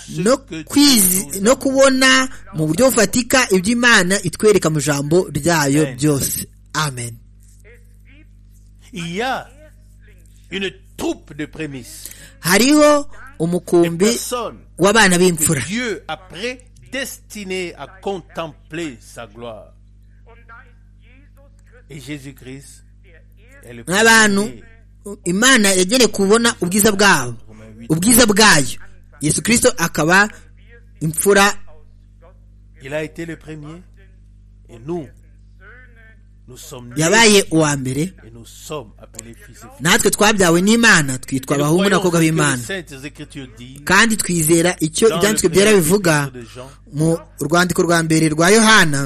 ni ukwizera no kubona mu buryo bufatika ibyo imana itwereka mu ijambo ryayo byose amen hariho umukumbi w'abana b'imfura nk'abantu imana yageneye kubona ubwiza bwabo ubwiza bwayo yesu kirisito akaba imfura yabaye uwa mbere natwe twabyawe n'imana twitwa abahungu n'abakobwa b'imana kandi twizera icyo ibyanditswe byera bivuga mu rwandiko rwa mbere rwa yohana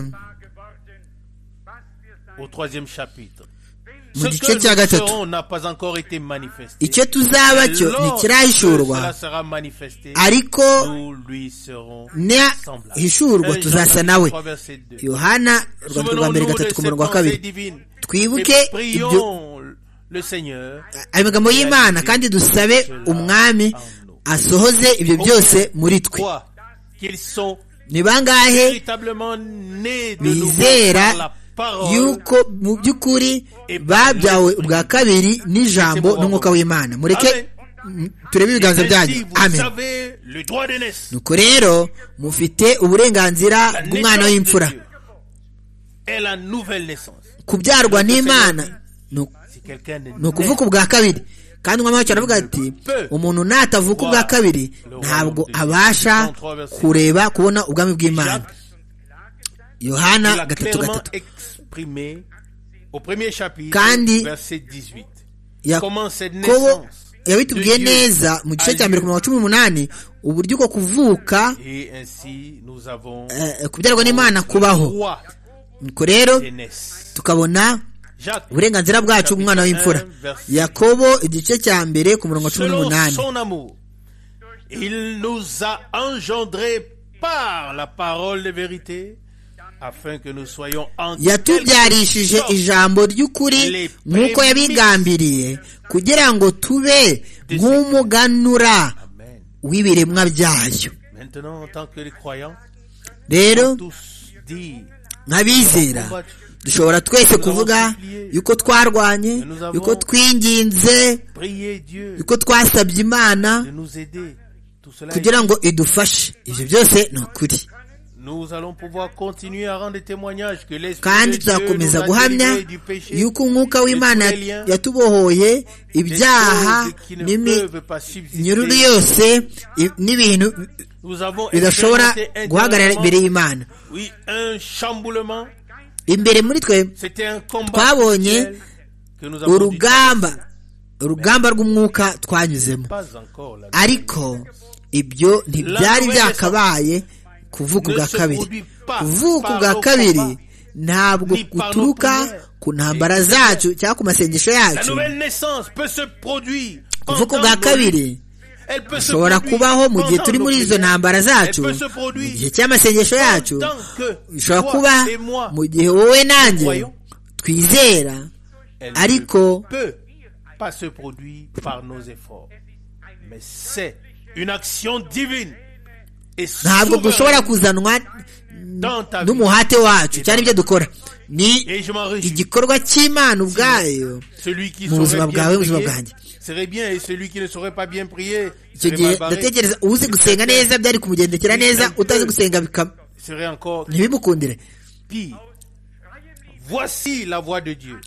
mu gice cya gatatu icyo tuzaba cyo ntikirahishurwa ariko nihishurwa tuzasa nawe yohana urwandiko rwa mbere gatatu ku murongo wa kabiri twibuke ibyo ayo magambo y'imana kandi dusabe umwami asohoze ibyo byose muri twe ni bangahe bizera yuko mu by'ukuri babyawe ubwa kabiri n'ijambo n'umwuka w'imana mureke turebe ibiganza byanyu amen nuko rero mufite uburenganzira bw'umwana w'imfura kubyarwa n'imana ni ukuvuka ubwa kabiri kandi umwami cyane avuga ati umuntu natavuka ubwa kabiri ntabwo abasha kureba kubona ubwami bw'imana yohana gatatu gatatu kandi yakobo yabitubwiye neza mu gice cya mbere ku mirongo cumi n'umunani uburyo bwo kuvuka kubyarwa n'imana kubaho nuko rero tukabona uburenganzira bwacu bw'umwana w'imfura yakobo igice cya mbere ku murongo cumi n'umunani par la parole de vérité yatubyarishije ijambo ry'ukuri nk'uko yabigambiriye kugira ngo tube nk'umuganura w'ibiremwa byayo rero nk'abizera dushobora twese kuvuga yuko twarwanye yuko twinginze yuko twasabye imana kugira ngo idufashe ibyo byose ni ukuri kandi tuzakomeza guhamya yuko umwuka w'imana yatubohoye ibyaha n'iminyururu yose n'ibintu bidashobora guhagarara imbere y'imana imbere muri twe twabonye urugamba urugamba rw'umwuka twanyuzemo ariko ibyo ntibyari byakabaye kuvuka ubwa kabiri kuvuka ubwa kabiri ntabwo guturuka ku ntambara zacu cyangwa ku masengesho yacu kuvuka ubwa kabiri ushobora kubaho mu gihe turi muri izo ntambara zacu mu gihe cy'amasengesho yacu ushobora kuba mu gihe wowe nanjye twizera ariko ntabwo dushobora kuzanwa n'umuhate wacu cyane ibyo dukora ni igikorwa cy'imana ubwayo mu buzima bwawe buzima bwanjye icyo gihe ndatekereza uzi gusenga neza byari kumugendekera neza utazi gusenga ntibimukundire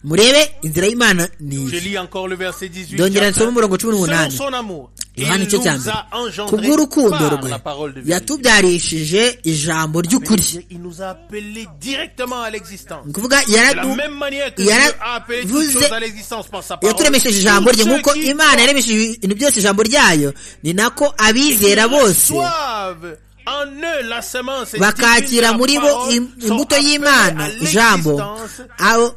murebe inzira y'imana ni iyi ndongera nsoma umurongo cumi n'umunani yohani icyo cya mbere kubw'urukundo rwe yatubyarishije ijambo ry'ukuri ni ukuvuga yaravuze yaturemesheje ijambo rye nk'uko imana yaremesheje ibintu byose ijambo ryayo ni nako abizera bose bakakira muri bo imbuto y'imana ijambo abo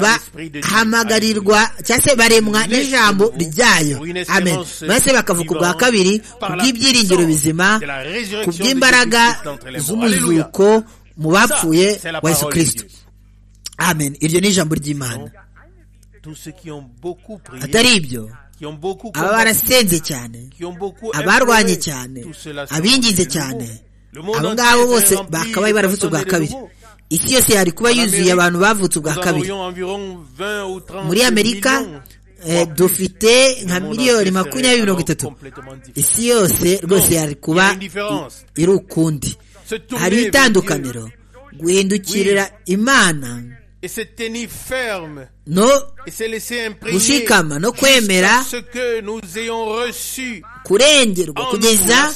bahamagarirwa cyangwa se baremwa n'ijambo ryayo amen maze bakavuga ubwa kabiri ku bw'ibyiringiro bizima ku bw'imbaraga z'umuzuko mu bapfuye wa yesu kirisito amen iryo ni ijambo ry'imana atari ibyo aba barasenze cyane abarwanye cyane abingize cyane abo ngabo bose bakabaye baravutse ubwa kabiri isi yose yari kuba yuzuye abantu bavutse ubwa kabiri muri amerika dufite nka miliyoni makumyabiri mirongo itatu isi yose rwose yari kuba iri ukundi hari itandukaniro guhindukirira imana no gushikama no kwemera kurengerwa kugeza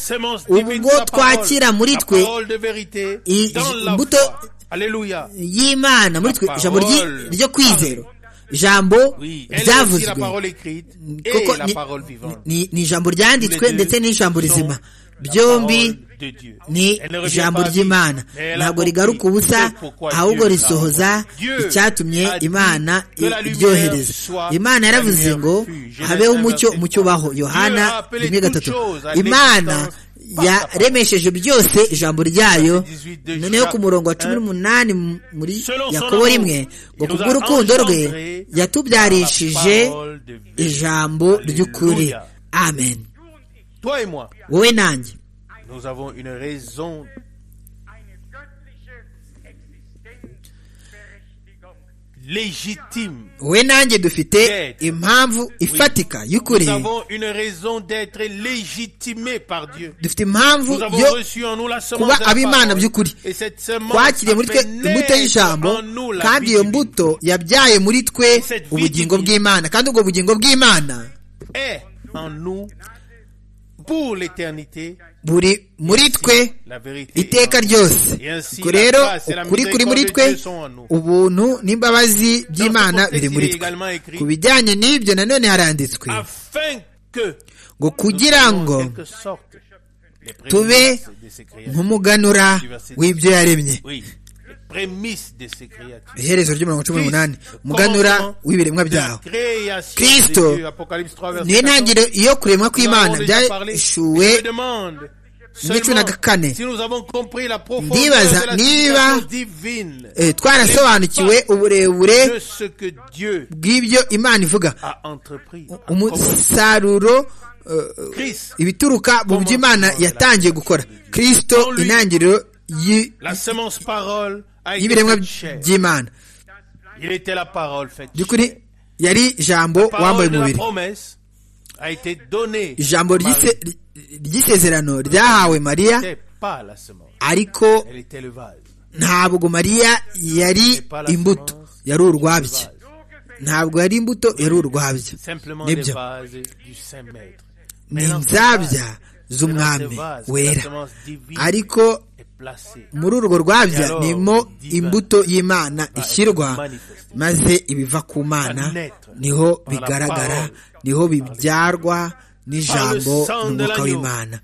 ubwo twakira muri twe imbuto y'imana muri twe ijambo ryo kwizera ijambo ryavuzwe kuko ni ijambo ryanditswe ndetse n'ijambo rizima byombi ni ijambo ry'imana ntabwo rigaruka ubusa ahubwo risohoza icyatumye imana iryohereza imana yaravuze ngo habeho umucyo umucyo ubaho yohana rimwe gatatu imana yaremesheje byose ijambo ryayo noneho ku murongo wa cumi n'umunani muri yakobo rimwe ngo kubw'urukundo rwe yatubyarishije ijambo ry'ukuri amen wowe nanjye wowe nanjye dufite impamvu ifatika y'ukuri dufite impamvu yo kuba ab'imana by'ukuri twakiriye muri twe imbuto y'ijambo kandi iyo mbuto yabyaye muri twe ubugingo bw'imana kandi ubwo bugingo bw'imana buri muri twe iteka ryose ubwo rero ukuri kuri muri twe ubuntu n'imbabazi by'imana biri muri twe ku bijyanye n'ibyo nanone haranditswe ngo kugira ngo tube nk'umuganura w'ibyo yaremye iherezo ry'umurongo cumi n'umunani umuganura w'ibiremwa byaho kirisito niyo ntangiriro iyo kuremwa kw'imana byashuwe muri cumi na kane ndibaza niba twarasobanukiwe uburebure bw'ibyo imana ivuga umusaruro ibituruka mu byo imana yatangiye gukora kirisito intangiriro y'ibiremwa by'imana by'ukuri yari ijambo wambaye umubiri ijambo ry'isezerano ryahawe mariya ariko ntabwo mariya yari imbuto yari urwabya ntabwo yari imbuto yari urwabya nibyo ni inzabya z'umwami wera ariko muri urwo rwabya nimo imbuto y'imana ishyirwa maze ibiva ku mana niho bigaragara niho bibyarwa n'ijambo n'umwuka w'imana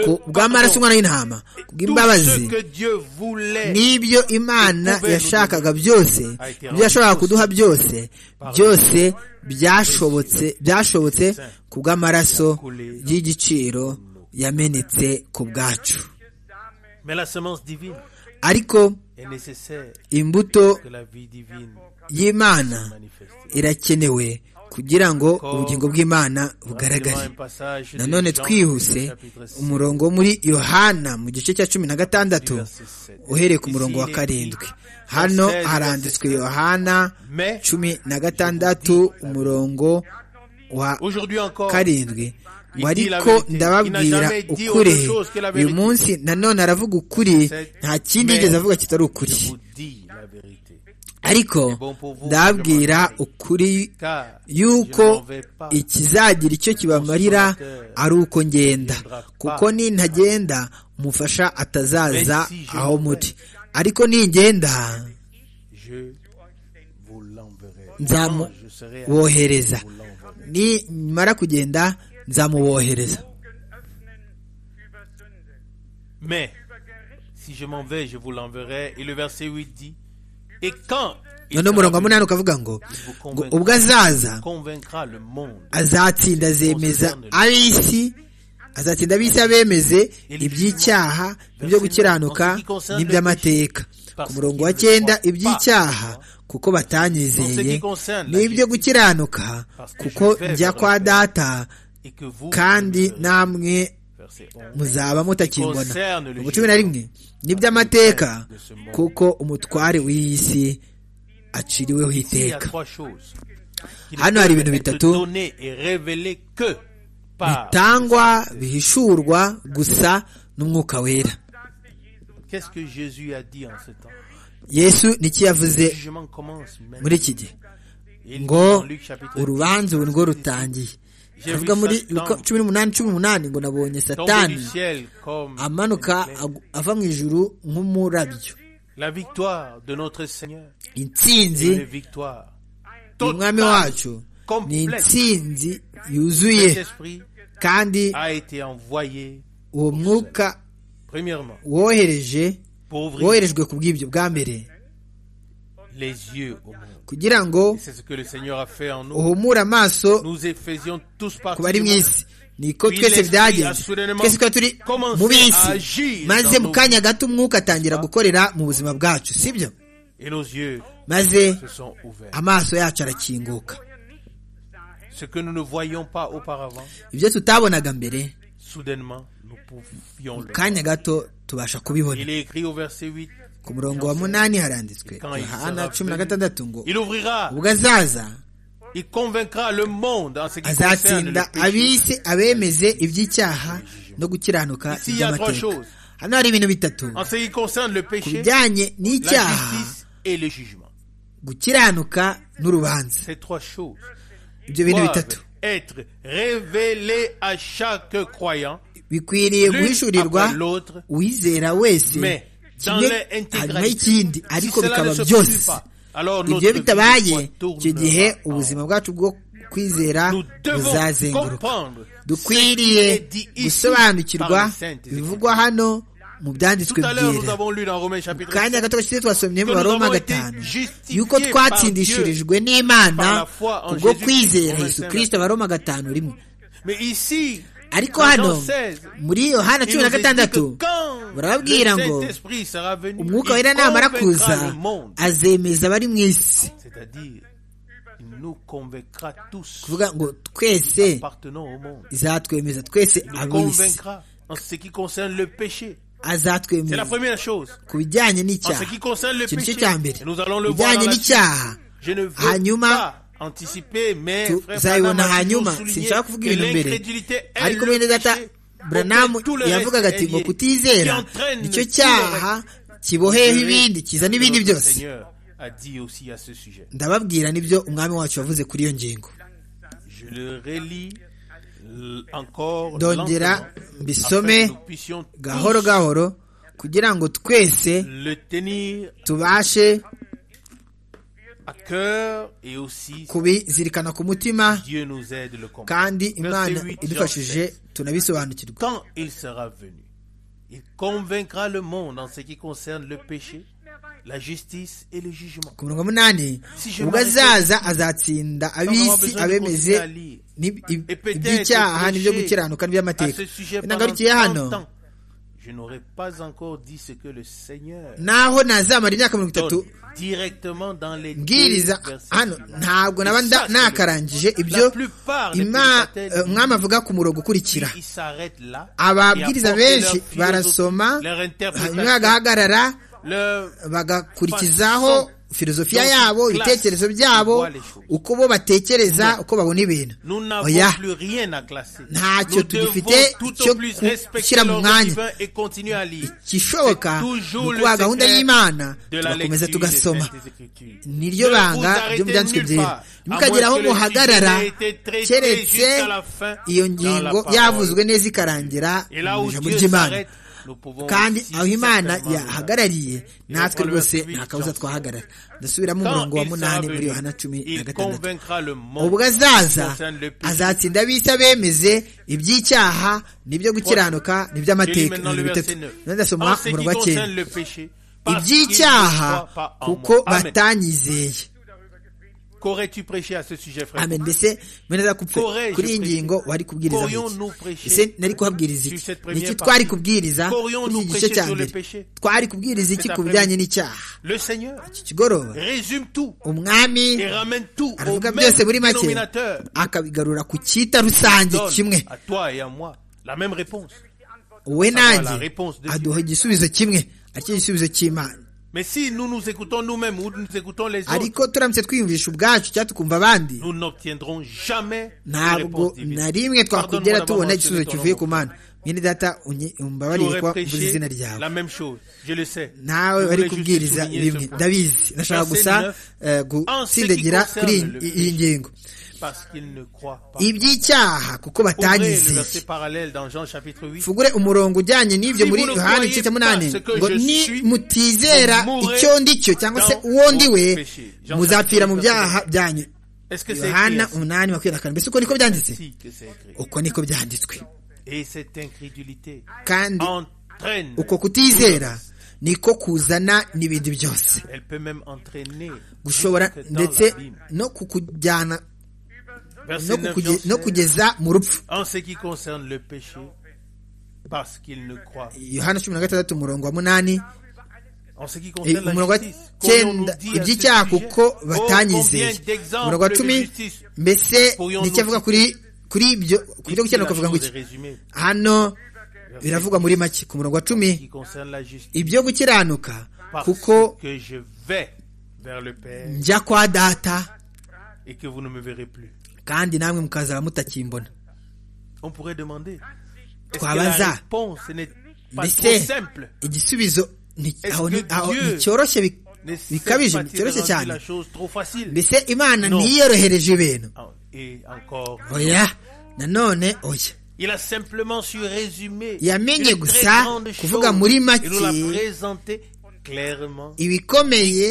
ku bw'amaraso umwana w'intama ku bw'imbabazi n'ibyo imana yashakaga byose ibyo yashobora kuduha byose byose byashobotse byashobotse ku bw'amaraso y'igiciro yamenetse ku bwacu ariko imbuto y'imana irakenewe kugira ngo ubugingo bw'imana bugaragare nanone twihuse umurongo muri yohana mu gice cya cumi na gatandatu uhereye ku murongo wa karindwi hano haranditswe yohana cumi na gatandatu umurongo wa karindwi ariko ndababwira ukuri uyu munsi nanone aravuga ukuri nta kindi yigeze avuga kitari ukuri ariko ndababwira ukuri yuko ikizagira icyo kibamarira ari uko ngenda kuko nintagenda umufasha atazaza aho muri ariko ningenda nzamubohereza nimara kugenda nzamubohereza Mais si je m'en vais, je vous l'enverrai. Et le verset 8 dit, et quand il noneho umurongo wa sera venu, munani ukavuga ngo il vous ngo convaincra- ubwo azaza convaincra le monde. azatsinda azemeza ab'isi azatsinda ab'isi abemeze iby'icyaha ibyo gukiranuka n'iby'amateka ku murongo wa cyenda iby'icyaha kuko batanyizeye n'ibyo gukiranuka kuko njya kwa data Et que vous, kandi vous le- namwe verset 11, muzaba mutakimbona ubu cumi na rimwe n'iby'amateka kuko umutware w'iyi si aciriweho Il y a iteka trois choses. qui ne hano hari peuvent ibintu être bitatu données et révélées que par. bitangwa bihishurwa gusa n'umwuka wera Qu'est-ce que Jésus a dit en ce temps yesu n'iki yavuze Le jugement commence maintenant. muri iki gihe Il dit ngo dans Luc chapitre urubanza ubu nirwo rutangiye avuga muri Luka cumi n'umunani cumi n'umunani ngo tomber nabonye satani du ciel comme amanuka agu- ava mu ijuru nk'umurabyo la victoire de notre Seigneur. intsinzi Une victoire. y'umwami wacu ni intsinzi yuzuye Cet esprit kandi a été envoyé, uwo mwuka premièrement, wohereje pour ouvrir woherejwe ku bw'ibyo bwa mbere les yeux au monde. kugira ngo Et C'est ce que le Seigneur a fait en nous. uhumure amaso Nous y faisions tous ku partie. bari du mu monde. isi niko twese byagenze twese twari turi mu b'isi maze mu kanya gato umwuka atangira gukorera mu buzima bwacu sibyo Et nos yeux maze se sont ouverts. amaso yacu arakinguka Ce que nous ne voyions pas auparavant, ibyo tutabonaga mbere soudainement, nous pouvions mu le voir. kanya gato tubasha Il kubibona est écrit au verset 8, ku murongo wa munani haranditswe yohana cumi na gatandatu ngo il ouvrira, ubwo azaza il convaincra le monde en ce qui concerne azatsinda le péché. abise abemeze iby'icyaha no gukiranuka Ici, il y a trois iby'amateka choses. hano hari ibintu bitatu En ce qui concerne le ku péché, bijyanye la n'icyaha justice et le jugement. gukiranuka n'urubanza Ces trois choses ibyo bintu bitatu doivent être révélées à chaque croyant, bikwiriye l'une guhishurirwa après l'autre, uwizera wese mais dans kimwe hanyuma l'intégralité. y'ikindi Si ariko cela bikaba ne se byose produit pas, alors ibyo notre vie bitabaye icyo gihe retournera en ubuzima bwacu bwo kwizera Nous devons buzazenguruka comprendre dukwiriye ce qui est dit ici gusobanukirwa par les saintes écritures. bivugwa hano mu byanditswe Tout à l'heure, nous byera avons lu dans Romains chapitre kanya 7, gato gashize twasomye Que mu nous baroma avons été gatanu justifiés yuko twatsindishirijwe n'imana par la foi en kubwo Jésus kwizera Christ. yesu kirisito abaroma gatanu rimwe mais ici, ariko dans hano Jean 16, muri yohana il cumi nous na est dit que gatandatu quand barababwira ngo le Saint-Esprit sera venu, il umwuka wera namara convaincra kuza le monde, azemeza abari mu isi c'est-à-dire, il nous convaincra tous kuvuga ngo twese appartenant au monde. izatwemeza twese Il nous ab'isi convaincra en ce qui concerne le péché. C'est la azatwemeza première chose. ku bijyanye En ce n'icyaha qui concerne le ikintu péché, cyo cya mbere et nous allons le voir. dans ibijyanye la suite. n'icyaha Je ne veux hanyuma pas anticiper, mais frère tuzayibona Branham a toujours hanyuma souligné sinshaka kuvuga que ibintu mbere l'incrédulité est ariko le bene data péché buranamu auquel tout le reste yavugaga ati est ngo lié, kutizera qui entraîne nicyo tout le cyaha kiboheyeho ibindi kizana Que ibindi notre byose Seigneur a dit aussi à ce sujet. ndababwira nibyo umwami wacu wavuze kuri iyo ngingo Je le relis l- encore Ndongera lentement, mbisome afin que nous puissions tous gahoro gahoro kugira ngo twese le tenir tubashe à cœur et aussi kubizirikana ku mutima Dieu nous aide le combat. kandi imana idufashije tunabisobanukirwa Quand il sera venu, il convaincra le monde en ce qui concerne le péché, la justice et le jugement. ku mirongo munani ubwo azaza azatsinda ab'isi abemeze n'ib- ib- iby'icyaha n'ibyo gukiranuka n'iby'amateka À ce sujet, intangarukiye hano pendant 30 ans, je n'aurais pas encore dit ce que le Seigneur naho nazamara imyaka mirongo itatu donne directement dans les mbwiriza deux versets. hano ntabwo naba nda- nakarangije ibyo La plupart des ima- eh, prédicateurs umwami avuga ku murongo ukurikira ils s'arrêtent là. ababwiriza et apportent benshi leur philosophie, barasoma leur interprétation, hanyuma bagahagarara leur bagakurikizaho filozofiya Donc, yabo classe, ibitekerezo byabo voit les choses. uko bo batekereza uko babona ibintu Nous n'avons oya plus rien à classer. Ntacyo Nous tugifite devons tout cyo au plus ku- respecter gushyira mu l'ordre mwanya. divin et continuer à lire. ikishoboka ni Toujours le ukubaha gahunda secret y'imana de la tugakomeza lecture des tugasoma Saintes Écritures. niryo Ne banga vous ryo mu arrêtez byanditswe nulle byera part, mukagera à aho moins que le muhagarara sujet ait été traité keretse jusqu'à la fin iyo dans la ngingo parole. yavuzwe neza ikarangira Et là mu où ijambo Dieu ry'imana s'arrête, kandi aho imana yahagarariye natwe rwose nta kabuza twahagarara ndasubiramo umurongo wa munani muri yohana cumi na gatandatu ubwo azaza azatsinda abisi abemeze iby'icyaha n'ibyo gukiranuka n'iby'amateka ibintu bitatu ndasoma umurongo wa cyenda iby'icyaha kuko batanyizeye amen mbese mureza kuri iyi ngingo wari kubwiriza ese nari kuhabwiriza iki niki twari kubwiriza kuri iki gice cya mbere twari kubwiriza iki ku bijyanye n'icyaha iki kigoroba umwami aravuga byose muri make akabigarura ku cyita rusange kimwe wowe nanjye aduha igisubizo kimwe aricyo gisubizo cy'imana ariko turamutse twiyumvisha ubwacu cyangwa tukumva abandi ntabwo na rimwe twakugera tubona igisubizo kivuye ku mana mwene data umbabarire ko mvuze izina ryawe nawe bari kubwiriza bimwe ndabizi ndashaka gusa gutsindagira kuri iyi ngingo iby'icyaha kuko batanyizeye fugure umurongo ujyanye n'ibyo muri yohana igice cya munani ngo nimutizera icyo ndi cyo cyangwa se uwo ndi we muzapfira mu byaha byanyu yohana umunani makumyabiri na kane mbese uko niko byanditse uko niko byanditswe kandi uko kutizera niko kuzana n'ibindi byose gushobora ndetse no kukujyana no kugeza mu rupfu yohana cumi na gatandatu umurongo wa munani umurongo wa cyenda iby'icyaha kuko batanyizeye umurongo wa cumi mbese nicyo avuga kuri kuri ibyo ku byo gukiranuka avuga ngo iki hano biravugwa muri make ku murongo wa cumi ibyo gukiranuka kuko njya kwa data kandi namwe mukazaba mutakimbona twabaza mbese igisubizo nticyoroshye bikabije nticyoroshye cyane mbese imana ntiyorohereje ibintu oya nanone oya yamenye gusa kuvuga muri make ibikomeye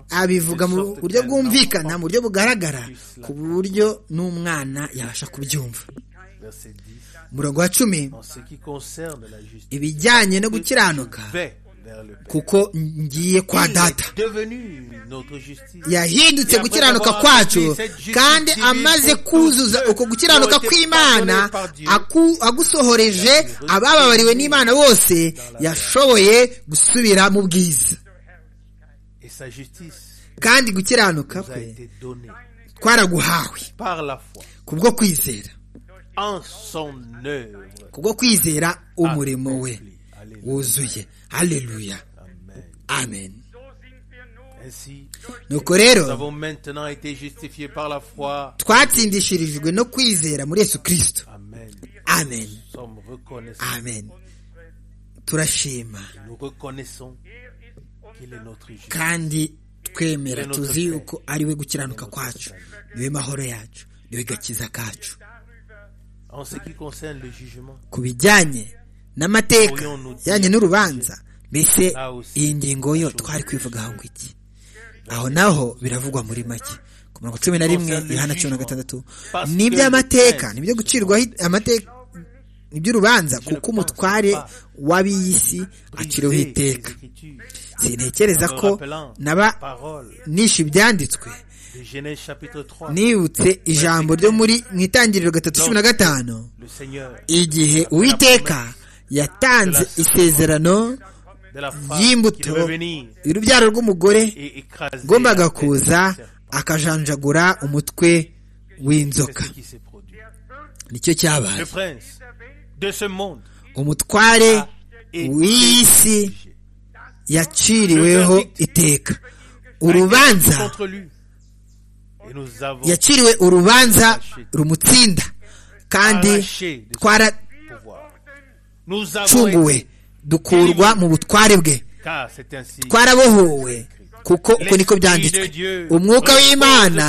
abivuga mu buryo bwumvikana mu buryo bugaragara ku buryo n'umwana yabasha kubyumva umurongo wa cumi ibijyanye no gukiranuka kuko ngiye kwa data yahindutse gukiranuka kwacu kandi amaze kuzuza uko gukiranuka kw'imana agusohoreje abababariwe n'imana bose yashoboye gusubira mu bwiza kandi gukiranuka kwe twaraguhawe kubwo kwizera kubwo kwizera umurimo we wuzuye haleluya amen nuko rero twatsindishirijwe no kwizera muri yesu kirisito amen amen turashima kandi twemera tuzi yuko ari we gukiranuka kwacu niwe mahoro yacu niwe gakiza kacu ku bijyanye n'amateka bijyanye n'urubanza mbese iyi ngingo yo twari kwivugaho ngo iki aho naho biravugwa muri make ku mirongo cumi na rimwe ihana cumi na gatandatu ni iby'amateka ni ibyo gucirwaho amateka ni iby'urubanza kuko umutware w'ab'iy'isi aciriweho iteka sintekereza ko naba nishe ibyanditswe nibutse ijambo ryo muri mu itangiriro gatatu cumi na gatanu igihe uwiteka yatanze isezerano ry'imbuto y'urubyaro rw'umugore ngombaga kuza akajanjagura umutwe w'inzoka nicyo cyabaye umutware w'isi yaciriweho iteka urubanza yaciriwe urubanza rumutsinda kandi twaracunguwe dukurwa mu butware bwe twarabohowe kuko uko niko byanditswe umwuka w'imana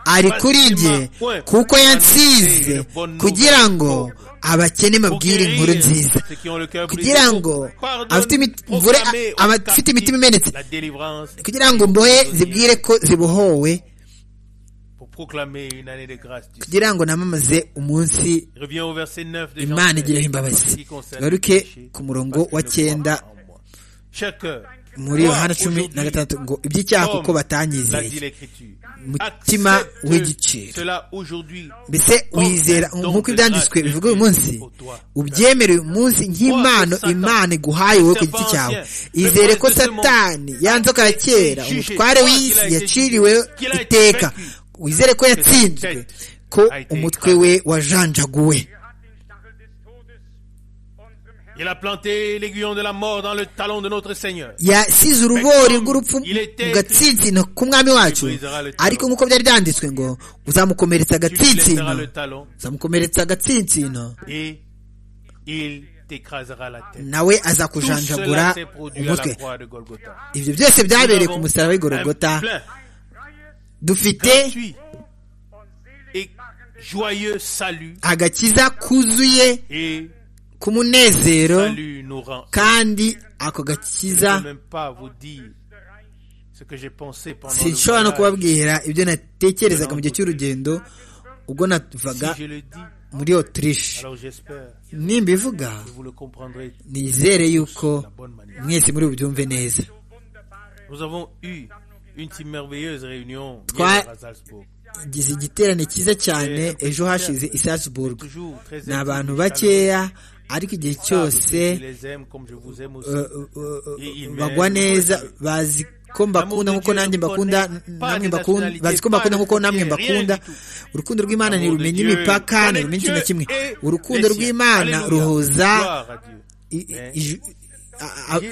ari kuri njye kuko yansize kugira ngo abakene babwire inkuru nziza kugira ngo abafite imitima imenetse kugira ngo mbohe zibwire ko zibohowe kugira ngo namamaze umunsi imana igiraho imbabazi garuke ku murongo wa cyenda muri yohana cumi na gatandatu ngo iby'icyaha kuko batanyizeye mutima w'igiciro mbese wizera nk'uko ibyanditswe bivuga uyu munsi ubyemere uyu munsi nk'impano imana iguhaye wowe ku giti cyawe izere ko satani ya nzoka ya kera umutware w'isi yaciriwe iteka wizere ko yatsinzwe ko umutwe we wajanjaguwe Il a planté l'aiguillon de la mort dans le talon de notre Seigneur. yasize urubori rw'urupfu mu gatsinsino k'umwami wacu ariko nk'uko byari byanditswe ngo uzamukomeretsa agatsinsino uzamukomeretsa agatsinsino nawe azakujanjagura umutwe ibyo byose byabereye ku musaraba w'i Golgotha dufite agakiza kuzuye ku munezero kandi ako gakiza sinshobora no kubabwira ibyo natekerezaga mu gihe cy'urugendo ubwo natuvaga muri otirishe nimbivuga nizere yuko mwese muri bubyumve neza igize igiterane cyiza cyane ejo hashize i Salzburg ni abantu bakeya ariko igihe cyose bagwa neza bazi ko mbakunda nk'uko nanjye mbakunda namwe mbakunda bazi ko mbakunda nk'uko namwe mbakunda urukundo rw'imana ntirumenya imipaka ntirumenya ikintu na kimwe urukundo rw'imana ruhuza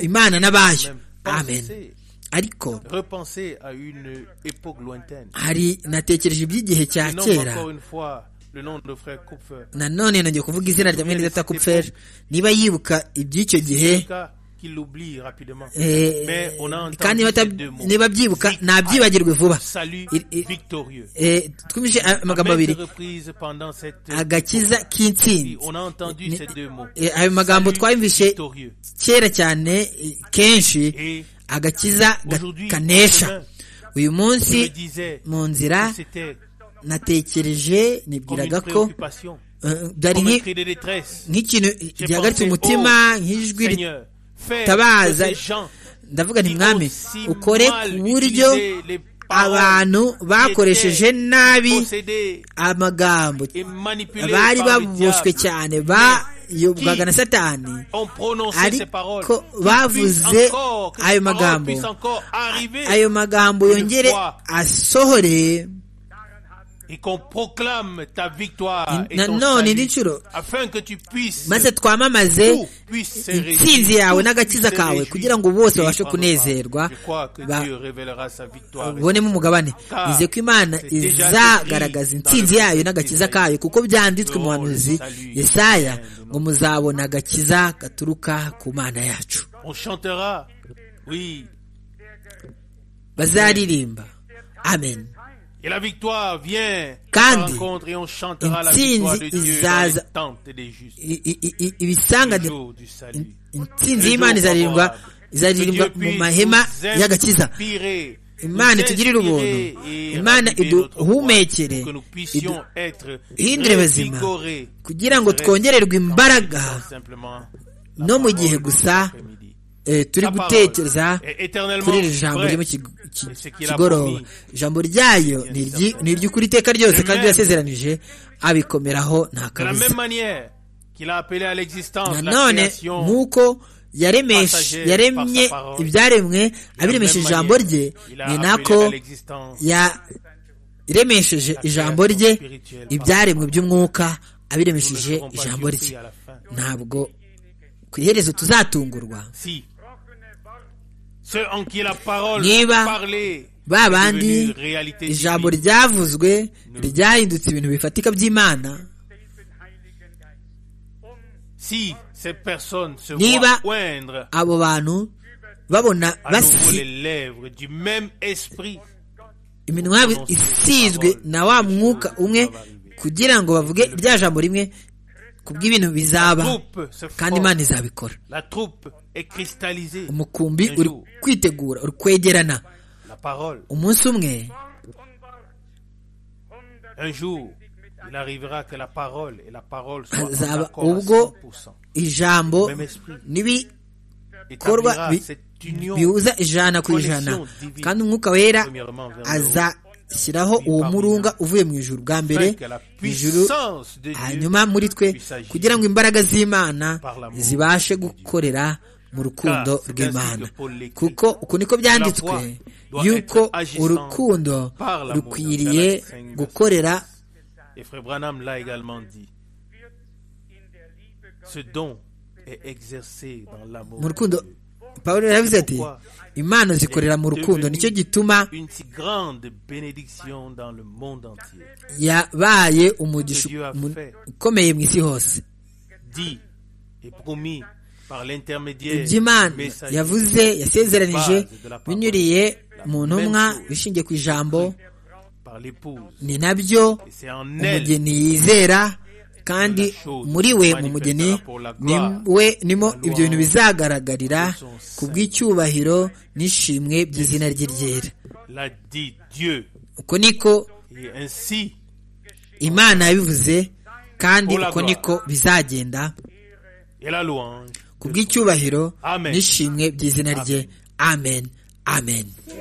imana n'abayo amen ariko hari natekereje iby'igihe cya kera nanone nongeye kuvuga izina rya mwene data kupfer niba yibuka iby'icyo gihe kandi niba byibuka ntabyibagirwe vuba twumvise amagambo abiri agakiza k'intsinzi ayo magambo twayumvise kera cyane kenshi agakiza kanesha uyu munsi mu nzira natekereje nibwiraga ko byari nk'ikintu gihagaritse umutima nk'ijwi ritabaza ndavuga nti mwami ukore ku buryo abantu bakoresheje nabi amagambo bari baboshywe cyane ba yobwaga na satani ariko bavuze ayo magambo ayo magambo yongere asohore nanone indi nshuro maze twamamaze intsinzi yawe n'agakiza kawe kugira ngo bose babashe kunezerwa babonemo umugabane ize ko imana izagaragaza intsinzi yayo n'agakiza kayo kuko byanditswe mu buhanuzi yesaya ngo muzabona agakiza gaturuka ku mana yacu bazaririmba amen kandi intsinzi izaza ibisangane intsinzi y'imana izaririmbwa izaririmbwa mu mahema y'agakiza imana itugirire ubuntu imana iduhumekere ihindure bazima kugira ngo twongererwe imbaraga no mu gihe gusa turi gutekereza kuri iri jambo ryo mu kigoroba ijambo ryayo ni iry'ukuri iteka ryose kandi yasezeranije abikomeraho nta kabuza nanone nk'uko yaremye ibyaremwe abiremesheje ijambo rye ni nako yaremesheje ijambo rye ibyaremwe by'umwuka abiremesheje ijambo rye ntabwo ku iherezo tuzatungurwa niba ba bandi ijambo ryavuzwe ryahindutse ibintu bifatika by'imana niba abo bantu babona basi iminwa yabo isizwe na wa mwuka umwe kugira ngo bavuge rya jambo rimwe kubw'ibintu bizaba troupe se kandi forme. imana izabikora La troupe est cristallisée. umukumbi uri kwitegura uri kwegerana La parole. umunsi umwe Un jour, il arrivera que la parole et la parole soient en hazaba accord à ubwo 100%. ijambo Même esprit. n'ibikorwa Établira bi- cette union bihuza ijana ku connexion ijana divine. kandi umwuka wera premièrement vers le haut. azashyiraho uwo murunga uvuye mu ijuru bwa mbere Afin que la ijuru puissance de Dieu hanyuma muri twe puisse agir. kugira ngo imbaraga z'imana Par l'amour zibashe gukorera mu rukundo Car c'est rw'imana ainsi que Paul l'écrit. kuko uko niko byanditswe La foi doit yuko être agissante urukundo par l'amour. rukwiriye Galates cinq, verset gukorera Et Frère Branham l'a également dit. Ce don est exercé dans l'amour. mu de rukundo Dieu. pawulo yaravuze ati imana zikorera mu rukundo nicyo gituma Une si grande bénédiction dans le monde entier. yabaye umugisha Dieu a mu- fait. ukomeye mu isi hose Dit et promis par l'intermédiaire du iby'imana messager. yavuze yasezeranije binyuriye mu ntumwa bishingiye ku ijambo par l'épouse. ni nabyo Et c'est en elle umugeni yizera kandi muri we mu mugeni ni we nimo ibyo bintu bizagaragarira ku bw'icyubahiro n'ishimwe by'izina rye ryera l'a dit Dieu. uko niko Et ainsi, imana yabivuze kandi uko niko bizagenda et la louange. ku bw'icyubahiro Amen. n'ishimwe by'izina rye amen amen